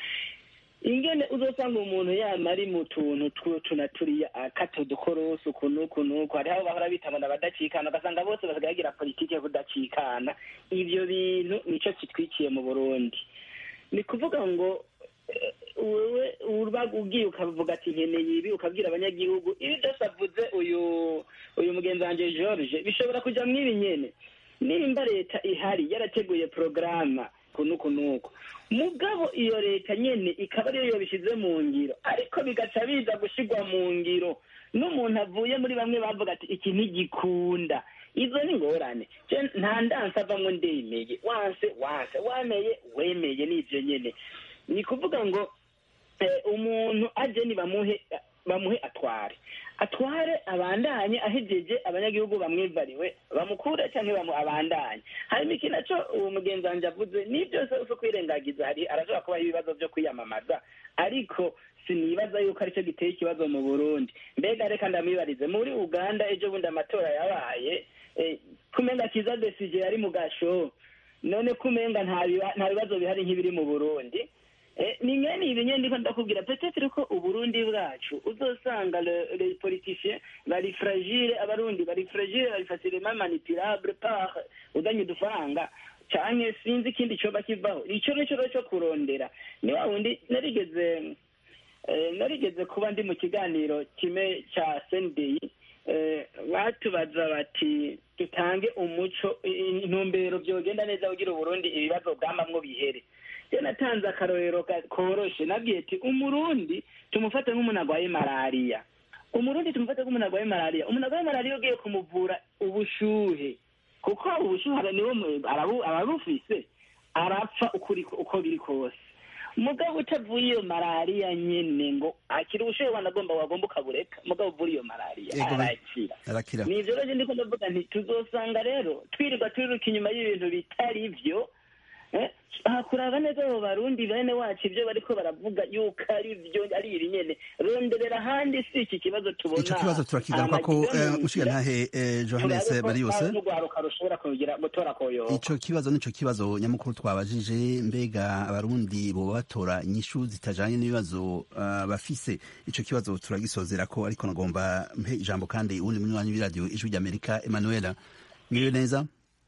ingene uzosanga umuntu yama ari mu tuntu tw'utu na turiya akata udukorosi uku n'uku n'uku hariho abo bahora bitabona abadacikana ugasanga bose basigaye bagira politike yo kudacikana ivyo bintu nico kitwikiye mu burundi ni kuvuga ngo eh, wewe uba ugiye ukavuga ati nkeneye ibi ukabwira abanyagihugu ibi byose avuze uyu uyu mugenzi wanje george bishobora kuja mw'ibi nyene nimba leta ihari yarateguye porogaramu kunuku nuku mugabo iyo leta nyene ikaba ariyo yobishize mu ngiro ariko bigaca biza gushigwa mu ngiro n'umuntu avuye muri bamwe bavuga ati iki ntigikunda izo ni ngorane Je nta ndanse avamwo ndemeye wanse wanse wameye wemeye n'ivyo nyene ni kuvuga ngo eh, umuntu aje ni bamuhe bamuhe atware atware abandanye ahejeje abanyagihugu bamwivariwe bamukure cyangwa bamu abandanye hanyuma iki naco uwo mugenzi wanje avuze ni byose uso kwirengagiza hari arashobora kubaho ibibazo byo kwiyamamaza ariko sinibaza yuko aricyo giteye ikibazo mu burundi mbega reka ndamwibarize muri uganda ejo bundi amatora yabaye eh, kumenga kiza desije yari mu gasho none kumenga nta biba- nta bibazo bihari nk'ibiri mu burundi Eh, ni ngani ibi nyene ndiko ndakubwira peut-être ko uburundi bwacu uzosanga le- les politiciens bari fragile abarundi bari fragile bari facilement manipulable par udanye udufaranga canke sinzi ikindi coba kivaho ico nico rero co kurondera ni wa wundi narigeze eh, narigeze kuba ndi mu kiganiro kimwe ca sendeyi eh, batubaza bati dutange umuco i- i- intumbero vyogenda neza kugira uburundi ibibazo bwamamwo bihere je natanze akarorero ka- koroshe nabwiye ati umurundi tumufate nk'umuntu agwaye malariya umurundi tumufate nk'umuntu agwaye malariya umuntu agwaye malariya ugiye kumuvura ubushuhe kuko ubushuhe niwo mu- arabu- arabufise arapfa ukuri uko biri kose mugabo utavuye iyo malariya nyene ngo akira ubushuhe wanagomba wagomba ukabureka mugabo uvura iyo malariya Ego, ba- arakira arakira ni ivyo rero ndiko ndavuga nti tuzosanga rero twirirwa twiruka inyuma y'ibintu bitari vyo eh, aha kuraba neza abo barundi bene wacu ivyo bariko baravuga yuko ari vyo ari ibi nyene ronderera ahandi si iki kibazo tubona ico kibazo turakigaruka ko amagiza mu mushiga nzira, ntahe eh, Johannes turabe ko Marius nta n'urwaruka rushobora kugira gutora koyoba ico kibazo nico kibazo nyamukuru twabajije mbega abarundi boba batora inyishu zitajanye n'ibibazo uh, bafise ico kibazo turagisozera ko ariko nagomba mpe ijambo kandi uwundi munywanyi w'iradiyo ijwi ry'amerika emanuela mwiriwe neza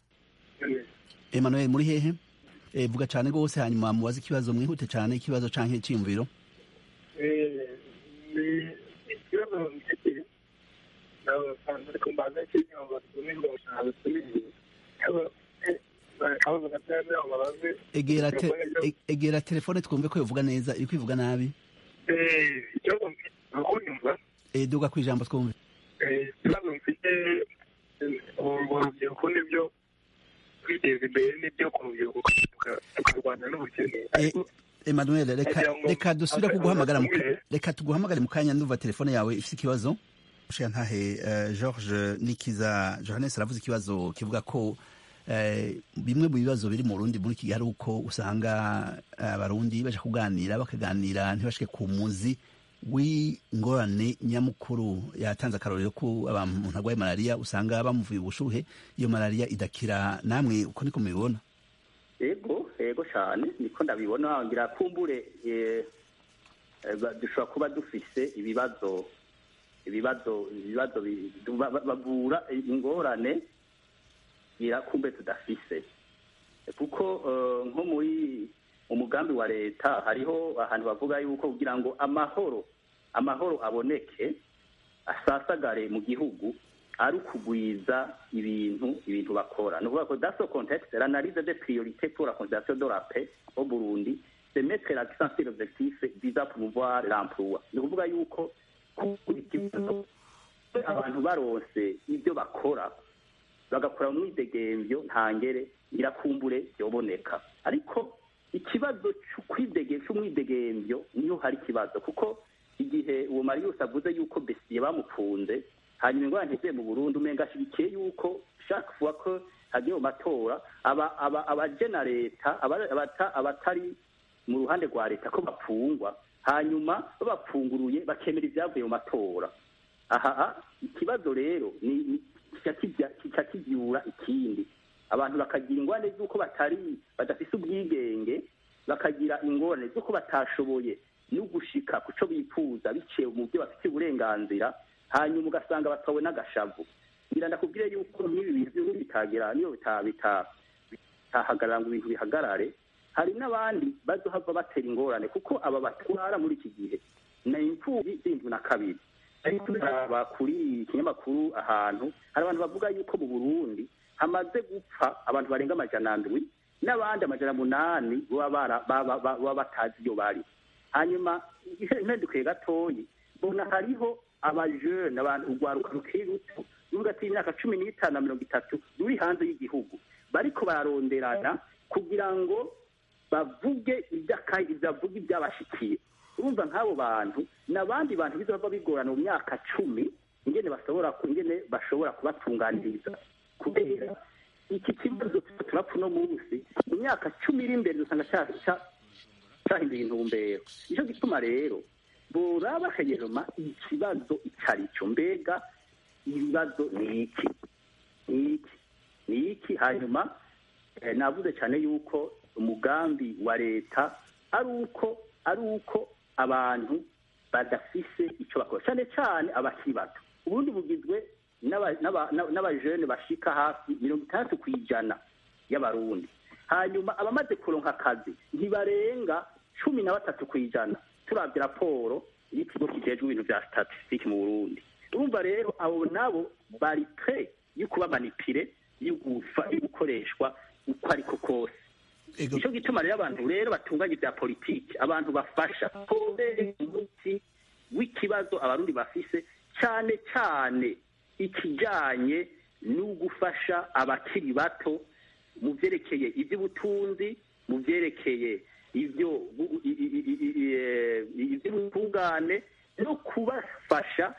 emanuel muri hehe e, vuga cane rwose hanyuma mubaze ikibazo mwihute cane ikibazo canke iciyumviro ikibazo mfite ariko mbaza ikintu batumirwa gushaka tumizi akabazo gatoya ngo babaze egera te, e- egera telefone twumve ko yovuga neza iri kwivuga nabi ikibazo mfite urukunyumva e, duga kwijambo twumve ikibazo mfite urubyiruko nibyo kwiteza imbere nibyo ku rubyiruko tukarwanya n'ubukene ariko Emmanuel reka Nagira ngo reka dusubire aka- kuguhamagara mu ka- agatumire. reka tuguhamagare mu kanya ndumva telefone yawe ifite ikibazo ntahe george nikiza johannes aravuze ikibazo kivuga ko bimwe mu bibazo biri mu rundi muri iki gihe ari uko usanga abarundi baje kuganira bakaganira ntibashike ku muzi w'ingorane nyamukuru yatanze akarorero ko umuntu arwaye malariya usanga bamuvuye ubushuhe iyo malariya idakira namwe uko niko mubibona ego ego cyane niko ndabibona ngira kumbure dushobora kuba dufise ibibazo ibibazo ibibazo bavura ingorane kumbe tudafise kuko nko muri umugambi wa leta hariho ahantu bavuga yuko kugira ngo amahoro amahoro aboneke asasagare mu gihugu ari ukugwiza ibintu ibintu bakora ni ukuvuga ko daso contexte l'analyse des priorités pour la conservation de la paix au Burundi c'est mettre l'accent sur l'objectif visant à promouvoir l'emploi ni ukuvuga yuko abantu baronse ibyo bakora bagakora mu mwidegemvyo ntangere irakumbure byoboneka ariko ikibazo cy'umwidegemvyo niyo hari ikibazo kuko igihe uwo marius avuze yuko besiye bamukunze hanyuma ingorane ntiziye mu burundi umenga ashyigikiye yuko chaque fois ko hagiye mu matora abajena leta abatari mu ruhande rwa leta ko bapfungwa hanyuma babapfunguruye bakemera ibyavuye mu matora aha ikibazo rero ni kica kibyura ikindi abantu bakagira ingorane z'uko batari badafise ubwigenge bakagira ingorane z'uko batashoboye no gushika ku cyo bifuza biciye mu byo bafite uburenganzira hanyuma ugasanga batawe n'agashavu ngira ndakubwire yuko nk'ibi bintu bitagira niyo bitahagarara ngo ibintu bihagarare hari n'abandi bazohava batera ingorane kuko aba batwara muri iki gihe na imfubyi z'indwi na kabiri ariko turaba kuri ikinyamakuru ahantu hari abantu bavuga yuko mu burundi hamaze gupfa abantu barenga amajana ndwi n'abandi amajana munani baba batazi iyo bari hanyuma impindukiye gatoyi mbona hariho abajene abantu urwaruka rukiri ruto rugati y'imyaka cumi n'itanu na mirongo itatu ruri hanze y'igihugu bariko bararonderana kugira ngo bavuge bavuge ibyabashikiye urumva nk'abo bantu n'abandi bantu bizaba bigorana mu myaka cumi ingene bashobora ingene bashobora kubatunganiriza kubera iki kibazo turapfa uno munsi mu myaka cumi iri imbere dusanga cyahinduye intumbero nicyo gituma rero boraba hanyuma ikibazo icyo ari cyo mbega ibibazo ni iki ni iki ni iki hanyuma navuze cyane yuko umugambi wa leta ari uko ari uko abantu badafise icyo bakora cyane cyane abakiri bato ubundi bugizwe n'abajene bashika hafi mirongo itandatu ku ijana y'abarundi hanyuma abamaze kuronka akazi ntibarenga cumi na batatu ku ijana turabye raporo y'ikigo kijejwe ibintu bya statisitike mu burundi urumva rero abo nabo bari pre yo kuba manipire yo gukoreshwa uko ariko kose nicyo gituma rero abantu rero batunganya ibya politiki abantu bafasha kubera umuti w'ikibazo abarundi bafise cyane cyane ikijyanye no gufasha abakiri bato mu byerekeye iby'ubutunzi mu byerekeye ibyo iby'ubutungane no kubafasha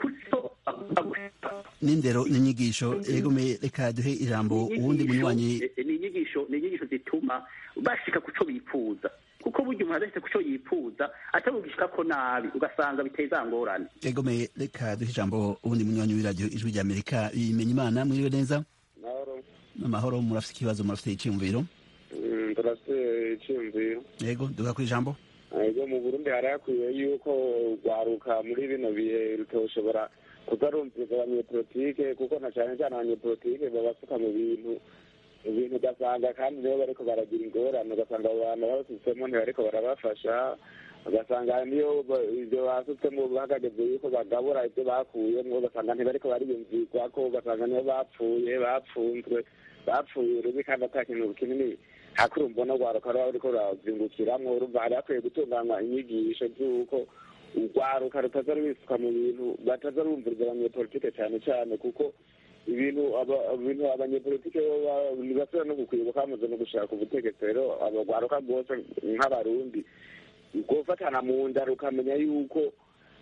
n'indero n'inyigisho egome reka duhe ijambo uwundi munywanyi ni inyigisho ni inyigisho zituma bashika ku cyo bifuza kuko burya umuntu adafite ku cyo yifuza atabugishika ko nabi ugasanga biteye za ngorane egome reka duhe ijambo uwundi munywanyi w'iradiyo ijwi rya amerika bimenya imana mwiriwe neza amahoro murafite ikibazo murafite icyiyumviro turafite icyiyumviro yego duha ku ijambo ego mu burundi hari hakwiye yuko rwaruka muri bino bihe rutoshobora kutarumviriza abanyepolitike kuko na cyane cyane abanyepolitike babasuka mu bintu ibintu ugasanga kandi nibo bariko baragira ingorane ugasanga abo bantu babasutsemo ntibariko barabafasha ugasanga niyo ibyo basutsemo bahagageze yuko bagabura ibyo bakuyemwo ugasanga ntibariko bariyumvirwako ugasanga niyo bapfuye bapfunzwe bapfuye rubi kandi ata kintu kinini hakuri mbona urwaruka ruba ruriko rurazingukiramwo urumva hari hakwiye gutunganywa inyigisho z'uko urwaruka rutaza rubisuka mu bintu bataza rumviriza abanyepolitike cyane cyane kuko ibintu ibintu abanyepolitike ntibasubira no gukwibuka bamaze no gushaka ubutegetsi rero abagwaruka rwose nk'abarundi gufatana mu nda rukamenya yuko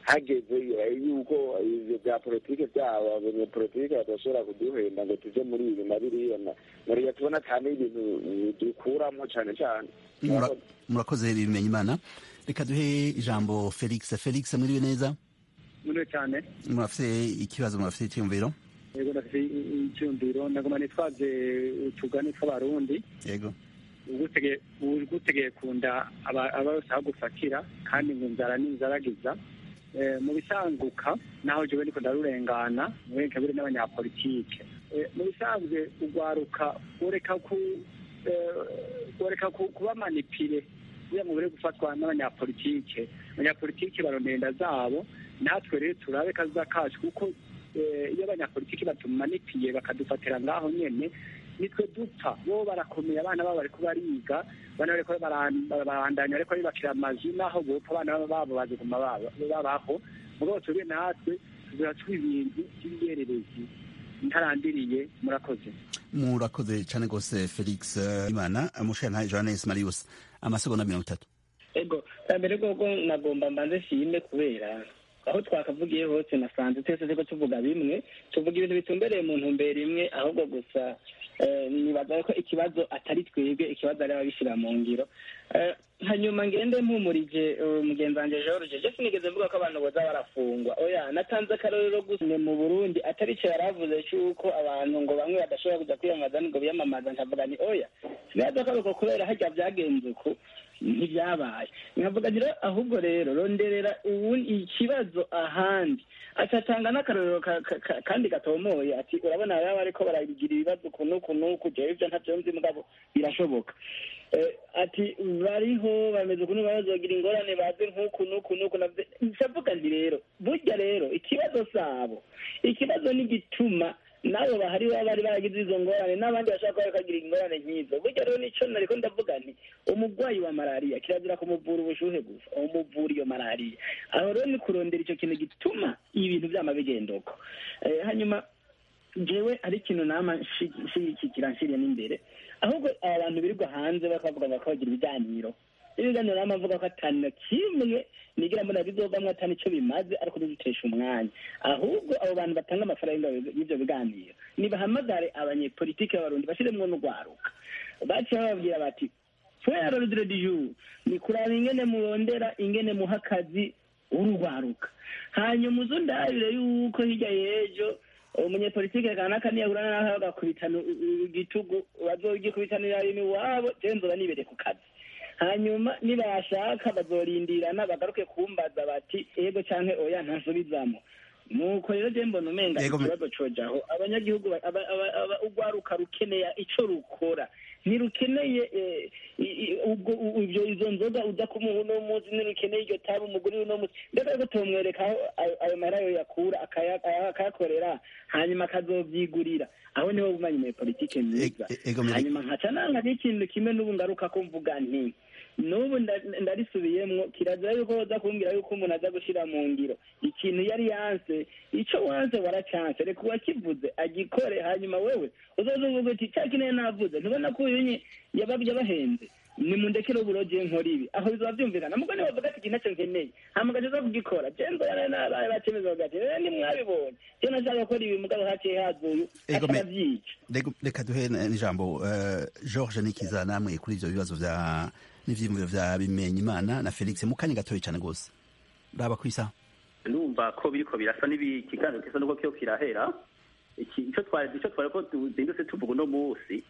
hageze yuko ivyo vya politike vyabo abanyepolitike badashobora kuduhenda ngo tuje muri ibi na biriya nariya tubona cyane ibintu dukuramo cane cane Mura- murakoze bimenya imana reka duhe ijambo felix felix mwiriwe neza muriwe cyane murafite ikibazo murafite icyumviro yego ndafite icyumviro ndaguma nitwaze utugani tw'abarundi yego ugutegeye ugutegeye kunda aba aba bose aho gufatira kandi ngo inzara n'inzaragiza Eh, mu bisanguka naho jewe ndiko ndarurengana mwenke buri n'abanyapolitike Eh, mu bisanzwe ugwaruka ureka ku eh, ureka ku- kuba manipire kugira ngo bure gufatwa n'abanyapolitike abanyapolitike barondera inda zabo natwe rero turabe kaza kacu kuko eh, iyo abanyapolitiki batumanipiye bakadufatira ngaho nyene nitwe dupfa bo barakomeye abana babo bariko bariga bana bariko baran- barabandanya ariko bibakira amazu naho bopfa abana babo baziguma baba- babaho mugabo twebwe natwe tuziracwa ibintu by'ibiyererezi ntarandiriye murakoze murakoze cyane rwose felix eh, imana mushana johannes marius amasegonda mirongo itatu ego bwa mbere bwoko nagomba mbanze nshime kubera aho twakavugiye hose nasanze twese turiko tuvuga bimwe tuvuga ibintu bitumbereye mu ntumbero imwe ahubwo gusa eh, nibaza ko ikibazo atari twebwe ikibazo ari ababishyira mu ngiro Eh, hanyuma ngende mpumurije eh, mugenzi wanje george je sinigeze mvuga ko abantu boza barafungwa oya natanze akarorero gusa ni mu burundi atari cyo yaravuze cy'uko abantu ngo bamwe badashobora kuja kwiyamamaza ngo biyamamaza nkavuga ni oya sinaza ko ariko kubera harya byagenze uku ntibyabaye nkavuga nti rero ahubwo rero ronderera ubundi ikibazo ahandi acatanga n'akarorero ka- ka- ka- kandi gatomoye ati urabona baba bariko baragira ibibazo uku n'uku n'uku jewe ivyo ntavyo nzi mugabo birashoboka Eh, ati bariho bameze ukuntu bazogira ingorane baze nk'uku n'uku n'uku navyo ndavuga nti rero burya rero ikibazo sabo ikibazo ni gituma nabo bahari baba bari baragize izo ngorane n'abandi bashaka kuba bakagira ingorane nk'izo burya rero nico nariko ndavuga nti umurwayi wa malariya kirazira kumuvura ubushuhe gusa umuvura iyo malariya aho rero ni kurondera ico kintu gituma ibintu vyama bigenda uko Eh, hanyuma jewe ari ikintu nama nshigikira nshiriye n'imbere ahubwo aba bantu birirwa hanze bakavuga ngo bakabagira ibiganiro ibiganiro nama mvuga ko atanu kimwe nigira mbona bizovamwo atanu ico bimaze ariko ntidutesha umwanya ahubwo abo bantu batanga amafaranga y'ivyo biganiro nibahamagare abanyepolitike b'abarundi bashiremwo n'urwaruka baciye bababwira bati fera rudire du jour ni kuraba ingene murondera ingene muha akazi urugwaruka hanyuma uzo ndabire yuko hirya y'ejo umunyepolitike kanaka niyahurana naho agakubitana igitugu bazogikubitanira rimwe iwabo jewe nzoba nibereye ku kazi hanyuma nibashaka bazorindirana bagaruke kumbaza bati ego canke oya ntasubizamo nuko rero je mbona umenga Yego, me- ikibazo cojaho abanyagihugu ba- aba- aba- aba- urwaruka rukeneye ico rukora ntirukeneye eh, i- i- ubwo u- ivyo izo nzoga uza kumuha uno munsi ntirukeneye iryo tabi umuguri uno munsi mbega rero tomwereka aho ayo- ayo mahera yo yakura akaya- aya- akayakorera hanyuma akazovyigurira aho niho bumanye muri politike myiza E- e- ego, Meri- hanyuma nkaca nanga n'ikintu kimwe n'ubu ngaruka ko mvuga nti n'ubu nda- ndarisubiyemwo kirazira yuko woza kumbwira yuko umuntu aza gushira mu ngiro ikintu yari yanse ico wanse waracanse reka uwakivuze agikore hanyuma wewe uzoza uvuga uti ca kineye navuze ntubona ko uyu nye yaba- yabahenze nimundekere uburoje nkora ibi aho bizoba vyumvikana mugo nibavuga ati iki naco nkeneye hama ugaca kugikora je nzoyana nabaye bacemeza bagati "Eh, nimwabibonye je nashaka gukora ibi mugabo haciye haza uyu Ego, me- atakavyica Rego- reka duhe n- n'ijambo eh, george nikiza namwe kuri ivyo bibazo vya n'ivyiyumviro vya bimenya imana na felix mu kanya gatoya cane rwose raba kwisa ndumva ko biriko birasa n'ibi ikiganiro gisa nuko kiyo kirahera iki ico twari ico twari ko tuzindutse tuvuga uno munsi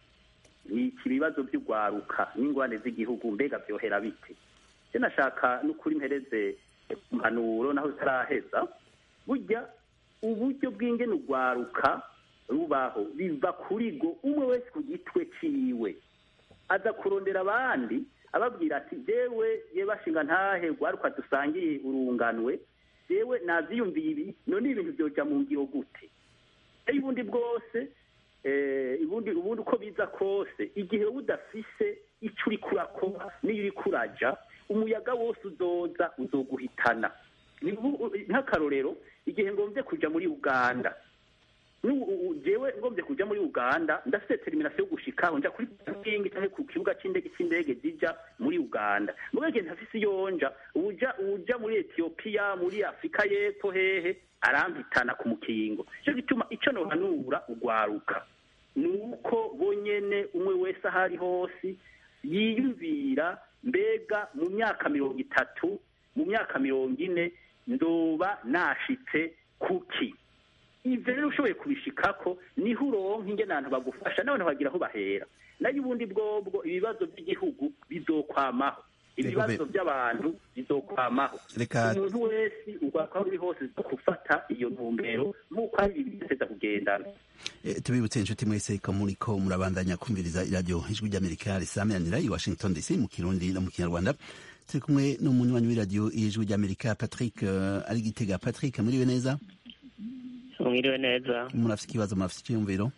ni iki bibazo by'urwaruka n'ingwane z'igihugu mbega vyohera bite je nashaka n'ukuri mpereze impanuro naho zitaraheza burya uburyo bw'ingene urwaruka rubaho biva kuri go umwe wese ku gitwe ciwe aza kurondera abandi ababwira ati jewe ye bashinga ntahe rwaruka dusangiye urunganwe jewe navyiyumviye ibi none ibintu vyoja mu ngiro gute ari ubundi bwose eh, ubundi ubundi uko biza kose igihe wowe udafise ico uriko urakora n'iyo uriko uraja umuyaga wose uzoza uzoguhitana Ni ubu- nk'akarorero igihe ngomvye kuja muri uganda jewe ngombye kuja muri uganda ndafite determination yo gushikaho nja kuri parking canke ku kibuga c'indege c'indege zija muri uganda mugabo igihe ntafise iyo nja uja uja muri etiyopiya muri afurika y'epfo hehe arampitana ku mukingo ico gituma ico nohanura ugwaruka ni uko bonyene umwe wese aho ari hose yiyumvira mbega mu myaka mirongo itatu mu myaka mirongo ine ndoba nashitse kuki ivyo rero ushoboye kubishikako niho uronka ingene abantu bagufasha n'abantu bagira aho bahera nayo ubundi bwobwo ibibazo by'igihugu bizokwamaho ibibazo by'abantu bizokwamaho umuntu wese ugwako uri hose gufata iyo ntumbero nk'uko ari ibiseza kugendana tubibutse inshuti mwese ko muriko murabandanya kumviriza iradiyo ijwi ry'amerika risameranira i washington dc mu kirundi no mu kinyarwanda turi kumwe n'umunywanyi w'iradiyo ijwi ry'amerika patrick ari gitega patrick muriwe neza mwiriwe neza murafite ikibazo murafite icyiyumviro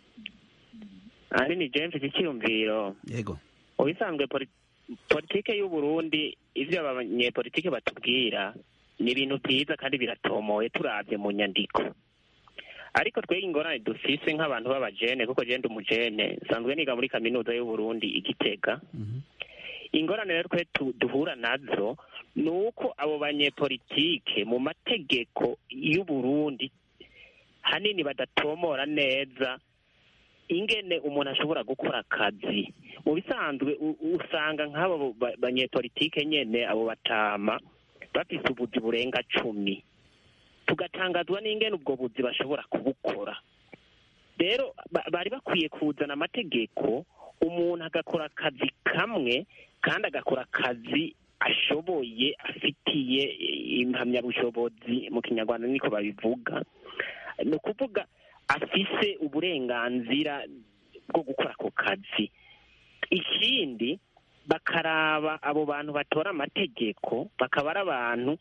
ari ni james icyiyumviro yego ubisanzwe politike y'u Burundi ivyo abanyepolitike batubwira ni ibintu byiza kandi biratomoye turabye mu nyandiko ariko twege ingorane dufise nk'abantu b'abajene kuko jende umujene nsanzwe niga muri kaminuza y'u Burundi igitega ingorane rero twe duhura nazo ni uko abo banyepolitike mu mategeko y'u Burundi hanini badatomora neza ingene umuntu ashobora gukora akazi mu bisanzwe usanga nk'abo banyepolitike nyene abo batama bafise ubuzi burenga cumi tugatangazwa n'ingene ubwo buzi bashobora kubukora rero bari bakwiye kuzana amategeko umuntu agakora akazi kamwe kandi agakora akazi ashoboye afitiye impamyabushobozi mu kinyarwanda niko babivuga ni ukuvuga afise uburenganzira bwo gukora ako kazi ikindi bakaraba abo bantu batora amategeko bakaba ari abantu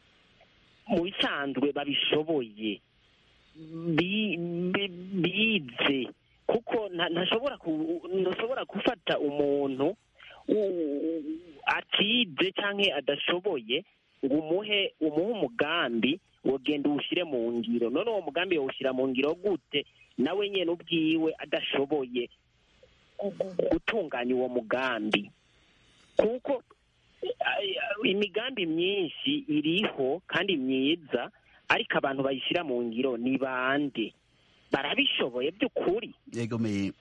mu bisanzwe babishoboye bize kuko ntashobora gufata umuntu atize cyangwa adashoboye ngo umuhe umuhe umugambi ngo genda uwushyire mu ngiro none uwo mugambi yawushyira mu ngiro gute nawe nyine ubwiwe adashoboye gutunganya uwo mugambi kuko imigambi myinshi iriho kandi myiza ariko abantu bayishyira mu ngiro ni bande barabishoboye by'ukuri yego me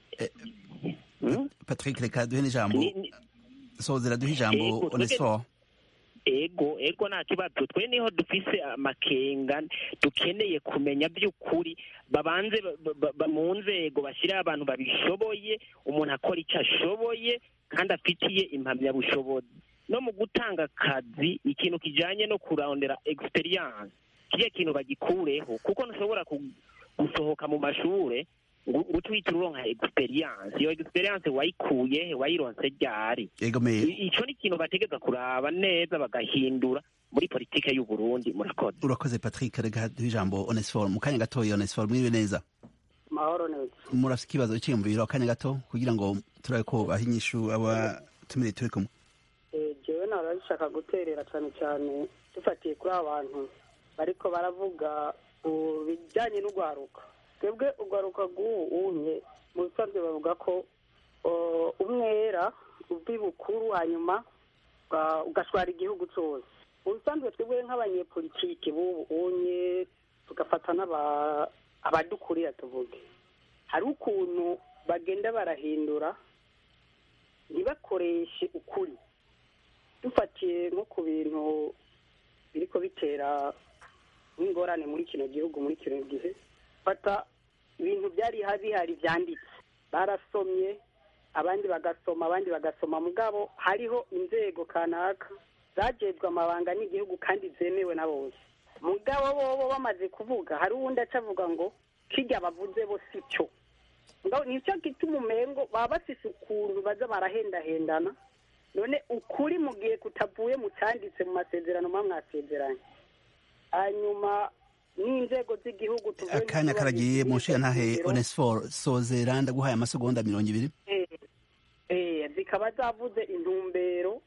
patrick reka duhe n'ijambo sozera duhe ijambo onesifo ego ego nta kibazo twe niho dufise amakenga dukeneye kumenya by'ukuri babanze mu nzego bashyiraho abantu babishoboye umuntu akora icyo ashoboye kandi afitiye impamyabushobozi no mu gutanga akazi ikintu kijyanye no kurondera egisperiyanse kiriya kintu bagikureho kuko ntushobora gusohoka mu mashuri ngo utwite uronka egisperiyanse iyo egisperiyanse wayikuye wayironse ryari icyo ni ikintu bategeza kuraba neza bagahindura muri politike y'u Burundi murakoze urakoze patrick reka duhe ijambo onesiforo mu kanya gatoya onesiforo mwiriwe neza mahoro neza murafite ikibazo cyiyumviro akanya gato kugira ngo turabe ko baha inyishu abatumire turi kumwe jewe narabishaka guterera cyane cyane dufatiye kuri aba bantu bariko baravuga ku bijyanye n'urwaruka twebwe urwaruka rw'ubu unye mu bisanzwe bavuga ko umwera uvi bukuru hanyuma ugashwara igihugu cyose mu bisanzwe twebwe nk'abanyepolitike b'ubu unye tugafata abadukurira tuvuge hari ukuntu bagenda barahindura ntibakoreshe ukuri dufatiye nko ku bintu biriko bitera nk'ingorane muri kino gihugu muri kino gihe fata ibintu byari bihari byanditse barasomye abandi bagasoma abandi bagasoma mugabo hariho inzego kanaka zajejwe amabanga n'igihugu kandi zemewe na bose mugabo bobo bamaze kuvuga hari uwundi aca avuga ngo kirya bavuze bo si cyo nicyo gituma umengo baba bafise ukuntu baza barahendahendana none ukuri mu gihe kutavuye mu cyanditse mu masezerano muba mwasezeranye hanyuma n'inzego z'igihugu tuvuye akanya karagiye mu nshinga ntahe onesiforo sozera ndaguhaye amasegonda mirongo ibiri zikaba zavuze intumbero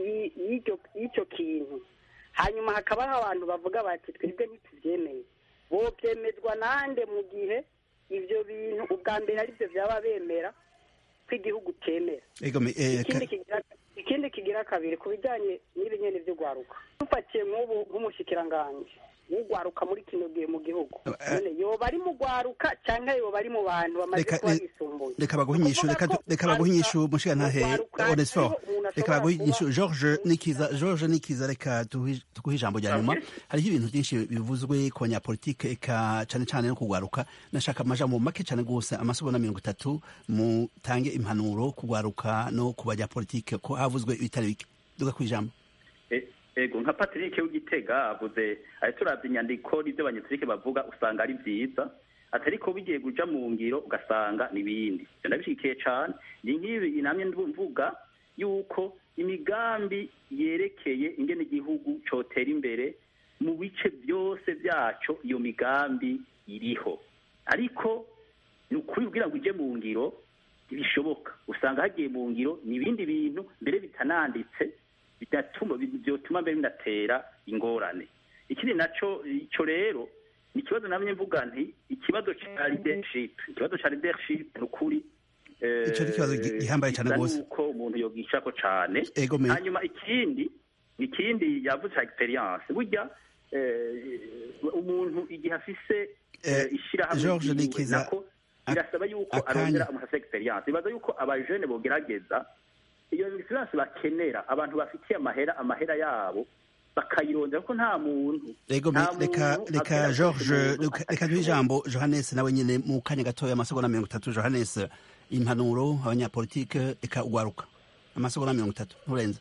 y'icyo kintu hanyuma hakabaho abantu bavuga bati twebwe ntitubyemeye bobyemezwa nande mu gihe ivyo bintu ubwa mbere ari byo byaba bemera ko igihugu cyemera ego me eh, ikindi ka- kigira ikindi kigira kabiri ku bijyanye n'ibi nyene vyo gwaruka dufatiye nk'ubu nk'umushikiranganji w'ugwaruka muri kino gihe mu gihugu none yoba ari mu gwaruka cyangwa yoba ari mu bantu bamaze Reka- kuba re- bisumbuye reka baguhe inyishu reka du- reka baguhe inyishu mushiga ntahe onesfor reka baguhe inyishu george nikiza george nikiza reka tuhe- tuguhe ijambo rya nyuma hariho ibintu byinshi bivuzwe ku banyapolitike eka cane cane no kugwaruka nashaka amajambo make cane gose amasomo na mirongo itatu mutange impanuro kugwaruka no ku banyapolitike ko havuzwe ibitari bike duga kwijambo E- ego nka patrick w'igitega avuze ari turavye inyandiko n'ivyo abanyepolitike bavuga usanga ari vyiza atari ko bigiye kuja mu ngiro ugasanga n'ibindi ivyo ndabishikiye cane ni nk'ibi namye mvuga yuko imigambi yerekeye ingene igihugu cotera imbere mu bice byose vyaco iyo migambi iriho ariko ni ukuri kugira ngo ije mu ngiro ntibishoboka usanga hagiye mu ngiro ni ibindi bintu mbere bitananditse bidatuma byotuma mbere binatera ingorane ikindi naco ico rero ni ikibazo namye mvuga nti ikibazo ca leadership ikibazo ca leadership ni ukuri eh, Ico ni ikibazo gi- gihambaye cane bisa gose. nuko umuntu yogishako cane Ego me- hanyuma ikindi ikindi yavuze ca experience burya eh, umuntu igihe afise eh, ishirahamwe George ryiwe, Nikiza, nako birasaba yuko akanya. arondera umuntu afise experience bibaza yuko abajene bogerageza iyo experience bakenera abantu bafitiye amahera amahera yabo bakayirondera kuko nta muntu Ego me- nta reka muntu reka abwira George umuntu reka- reka duhe ijambo Johannes nawe nyene mu kanya gatoya amasegonda mirongo itatu Johannes impanuro abanyapolitike eka ugwaruka amasegonda mirongo itatu nturenze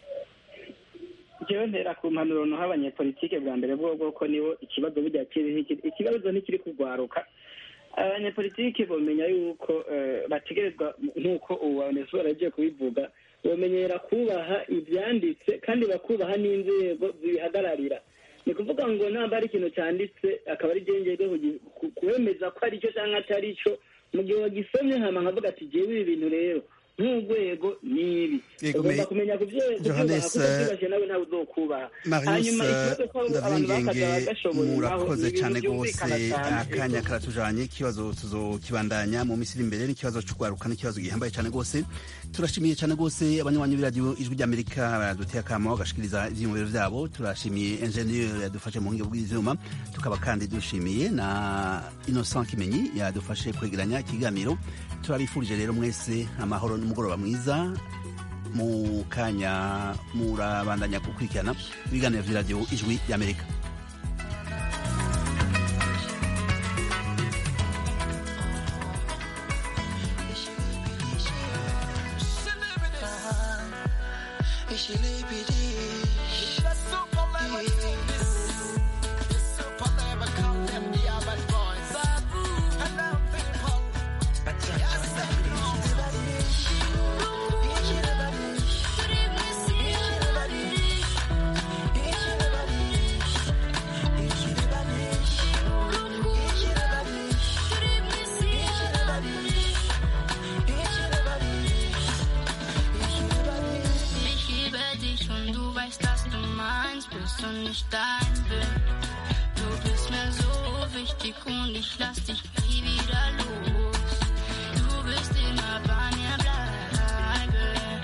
jewe ntera ku mpanuro noha abanyepolitike bwa mbere bwo ko nibo ikibazo burya kiriho iki- ikibazo ntikiri kugwaruka abanyepolitike bomenya yuko eh, bategerezwa nk'uko ubu onesiforo yagiye kubivuga bomenyera kubaha ivyanditse kandi bakubaha n'inzego zibihagararira ni kuvuga ngo namba ari ikintu cyanditse akaba ari je njejwe kugi- ku- kuwemeza ko ari cyo cyangwa atari cyo mu gihe wagisomye hama nkavuga ati jewe ibi bintu rero nk'urwego ni ibi Yego, ugomba me- kumenya kuvye- Johannes, kuvyubaha kuko vyibashe nawe ntawe uzokubaha Marius hanyuma ikibazo ko abantu Ndavingenge bakaza bagashoboye naho murakoze ni cyane ibintu rwose byumvikana cyane akanya karatujanye ikibazo tuzokibandanya mu minsi iri imbere n'ikibazo c'ugwaruka n'ikibazo gihambaye cyane rwose turashimiye cyane rwose abanywanyi b'iradiyo ijwi ry'amerika baraduteye akamo bagashikiriza ivyiyumviro vyabo turashimiye ingenieur yadufashe mu buhinga bw'ivyuma tukaba kandi dushimiye na innocent kimenyi yadufashe kwegeranya ikiganiro turabifurije rero mwese amahoro n'umugoroba mwiza mu kanya murabandanya gukurikirana ibiganiro vy'iradiyo ijwi ry'amerika Ich liebe dich. Das Superlevel-Team. Das Superlevel kommt in die Arbeit Boys. Hello people. Yes, I know. Ich liebe dich. Ich liebe dich. Ich liebe dich. Ich liebe dich. Ich liebe dich. Ich liebe dich. Ich liebe dich. Ich liebe dich. Ich liebe dich und du weißt, dass du meins bist und ich dein bin. Du bist mir so wichtig und ich lass dich nie wieder los. Du wirst immer bei mir bleiben.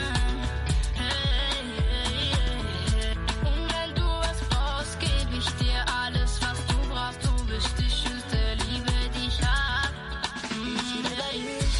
Hey, hey, hey. Und wenn du was brauchst, geb ich dir alles, was du brauchst. Du bist die schönste Liebe, die ich hab. Ich liebe dich.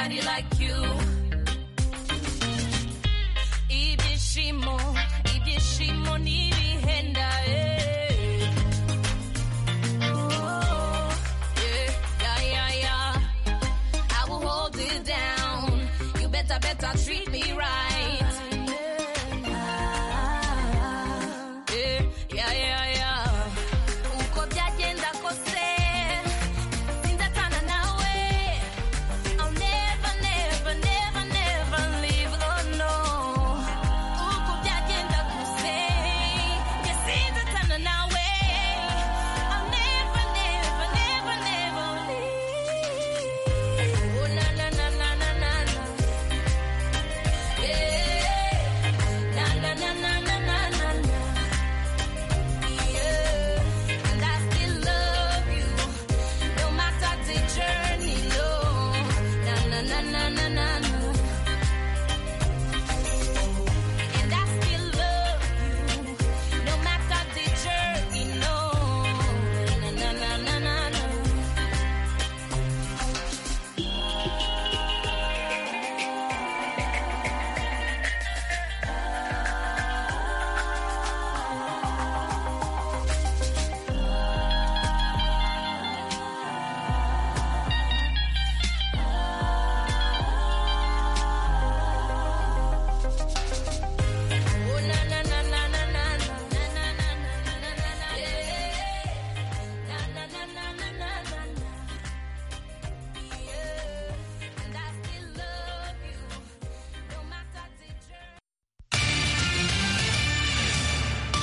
nobody like you. Ibyishimo, ibyishimo n'ibihenda, eh. Oh, yeah, yeah, yeah, yeah. I will hold it down. You better, better treat me right.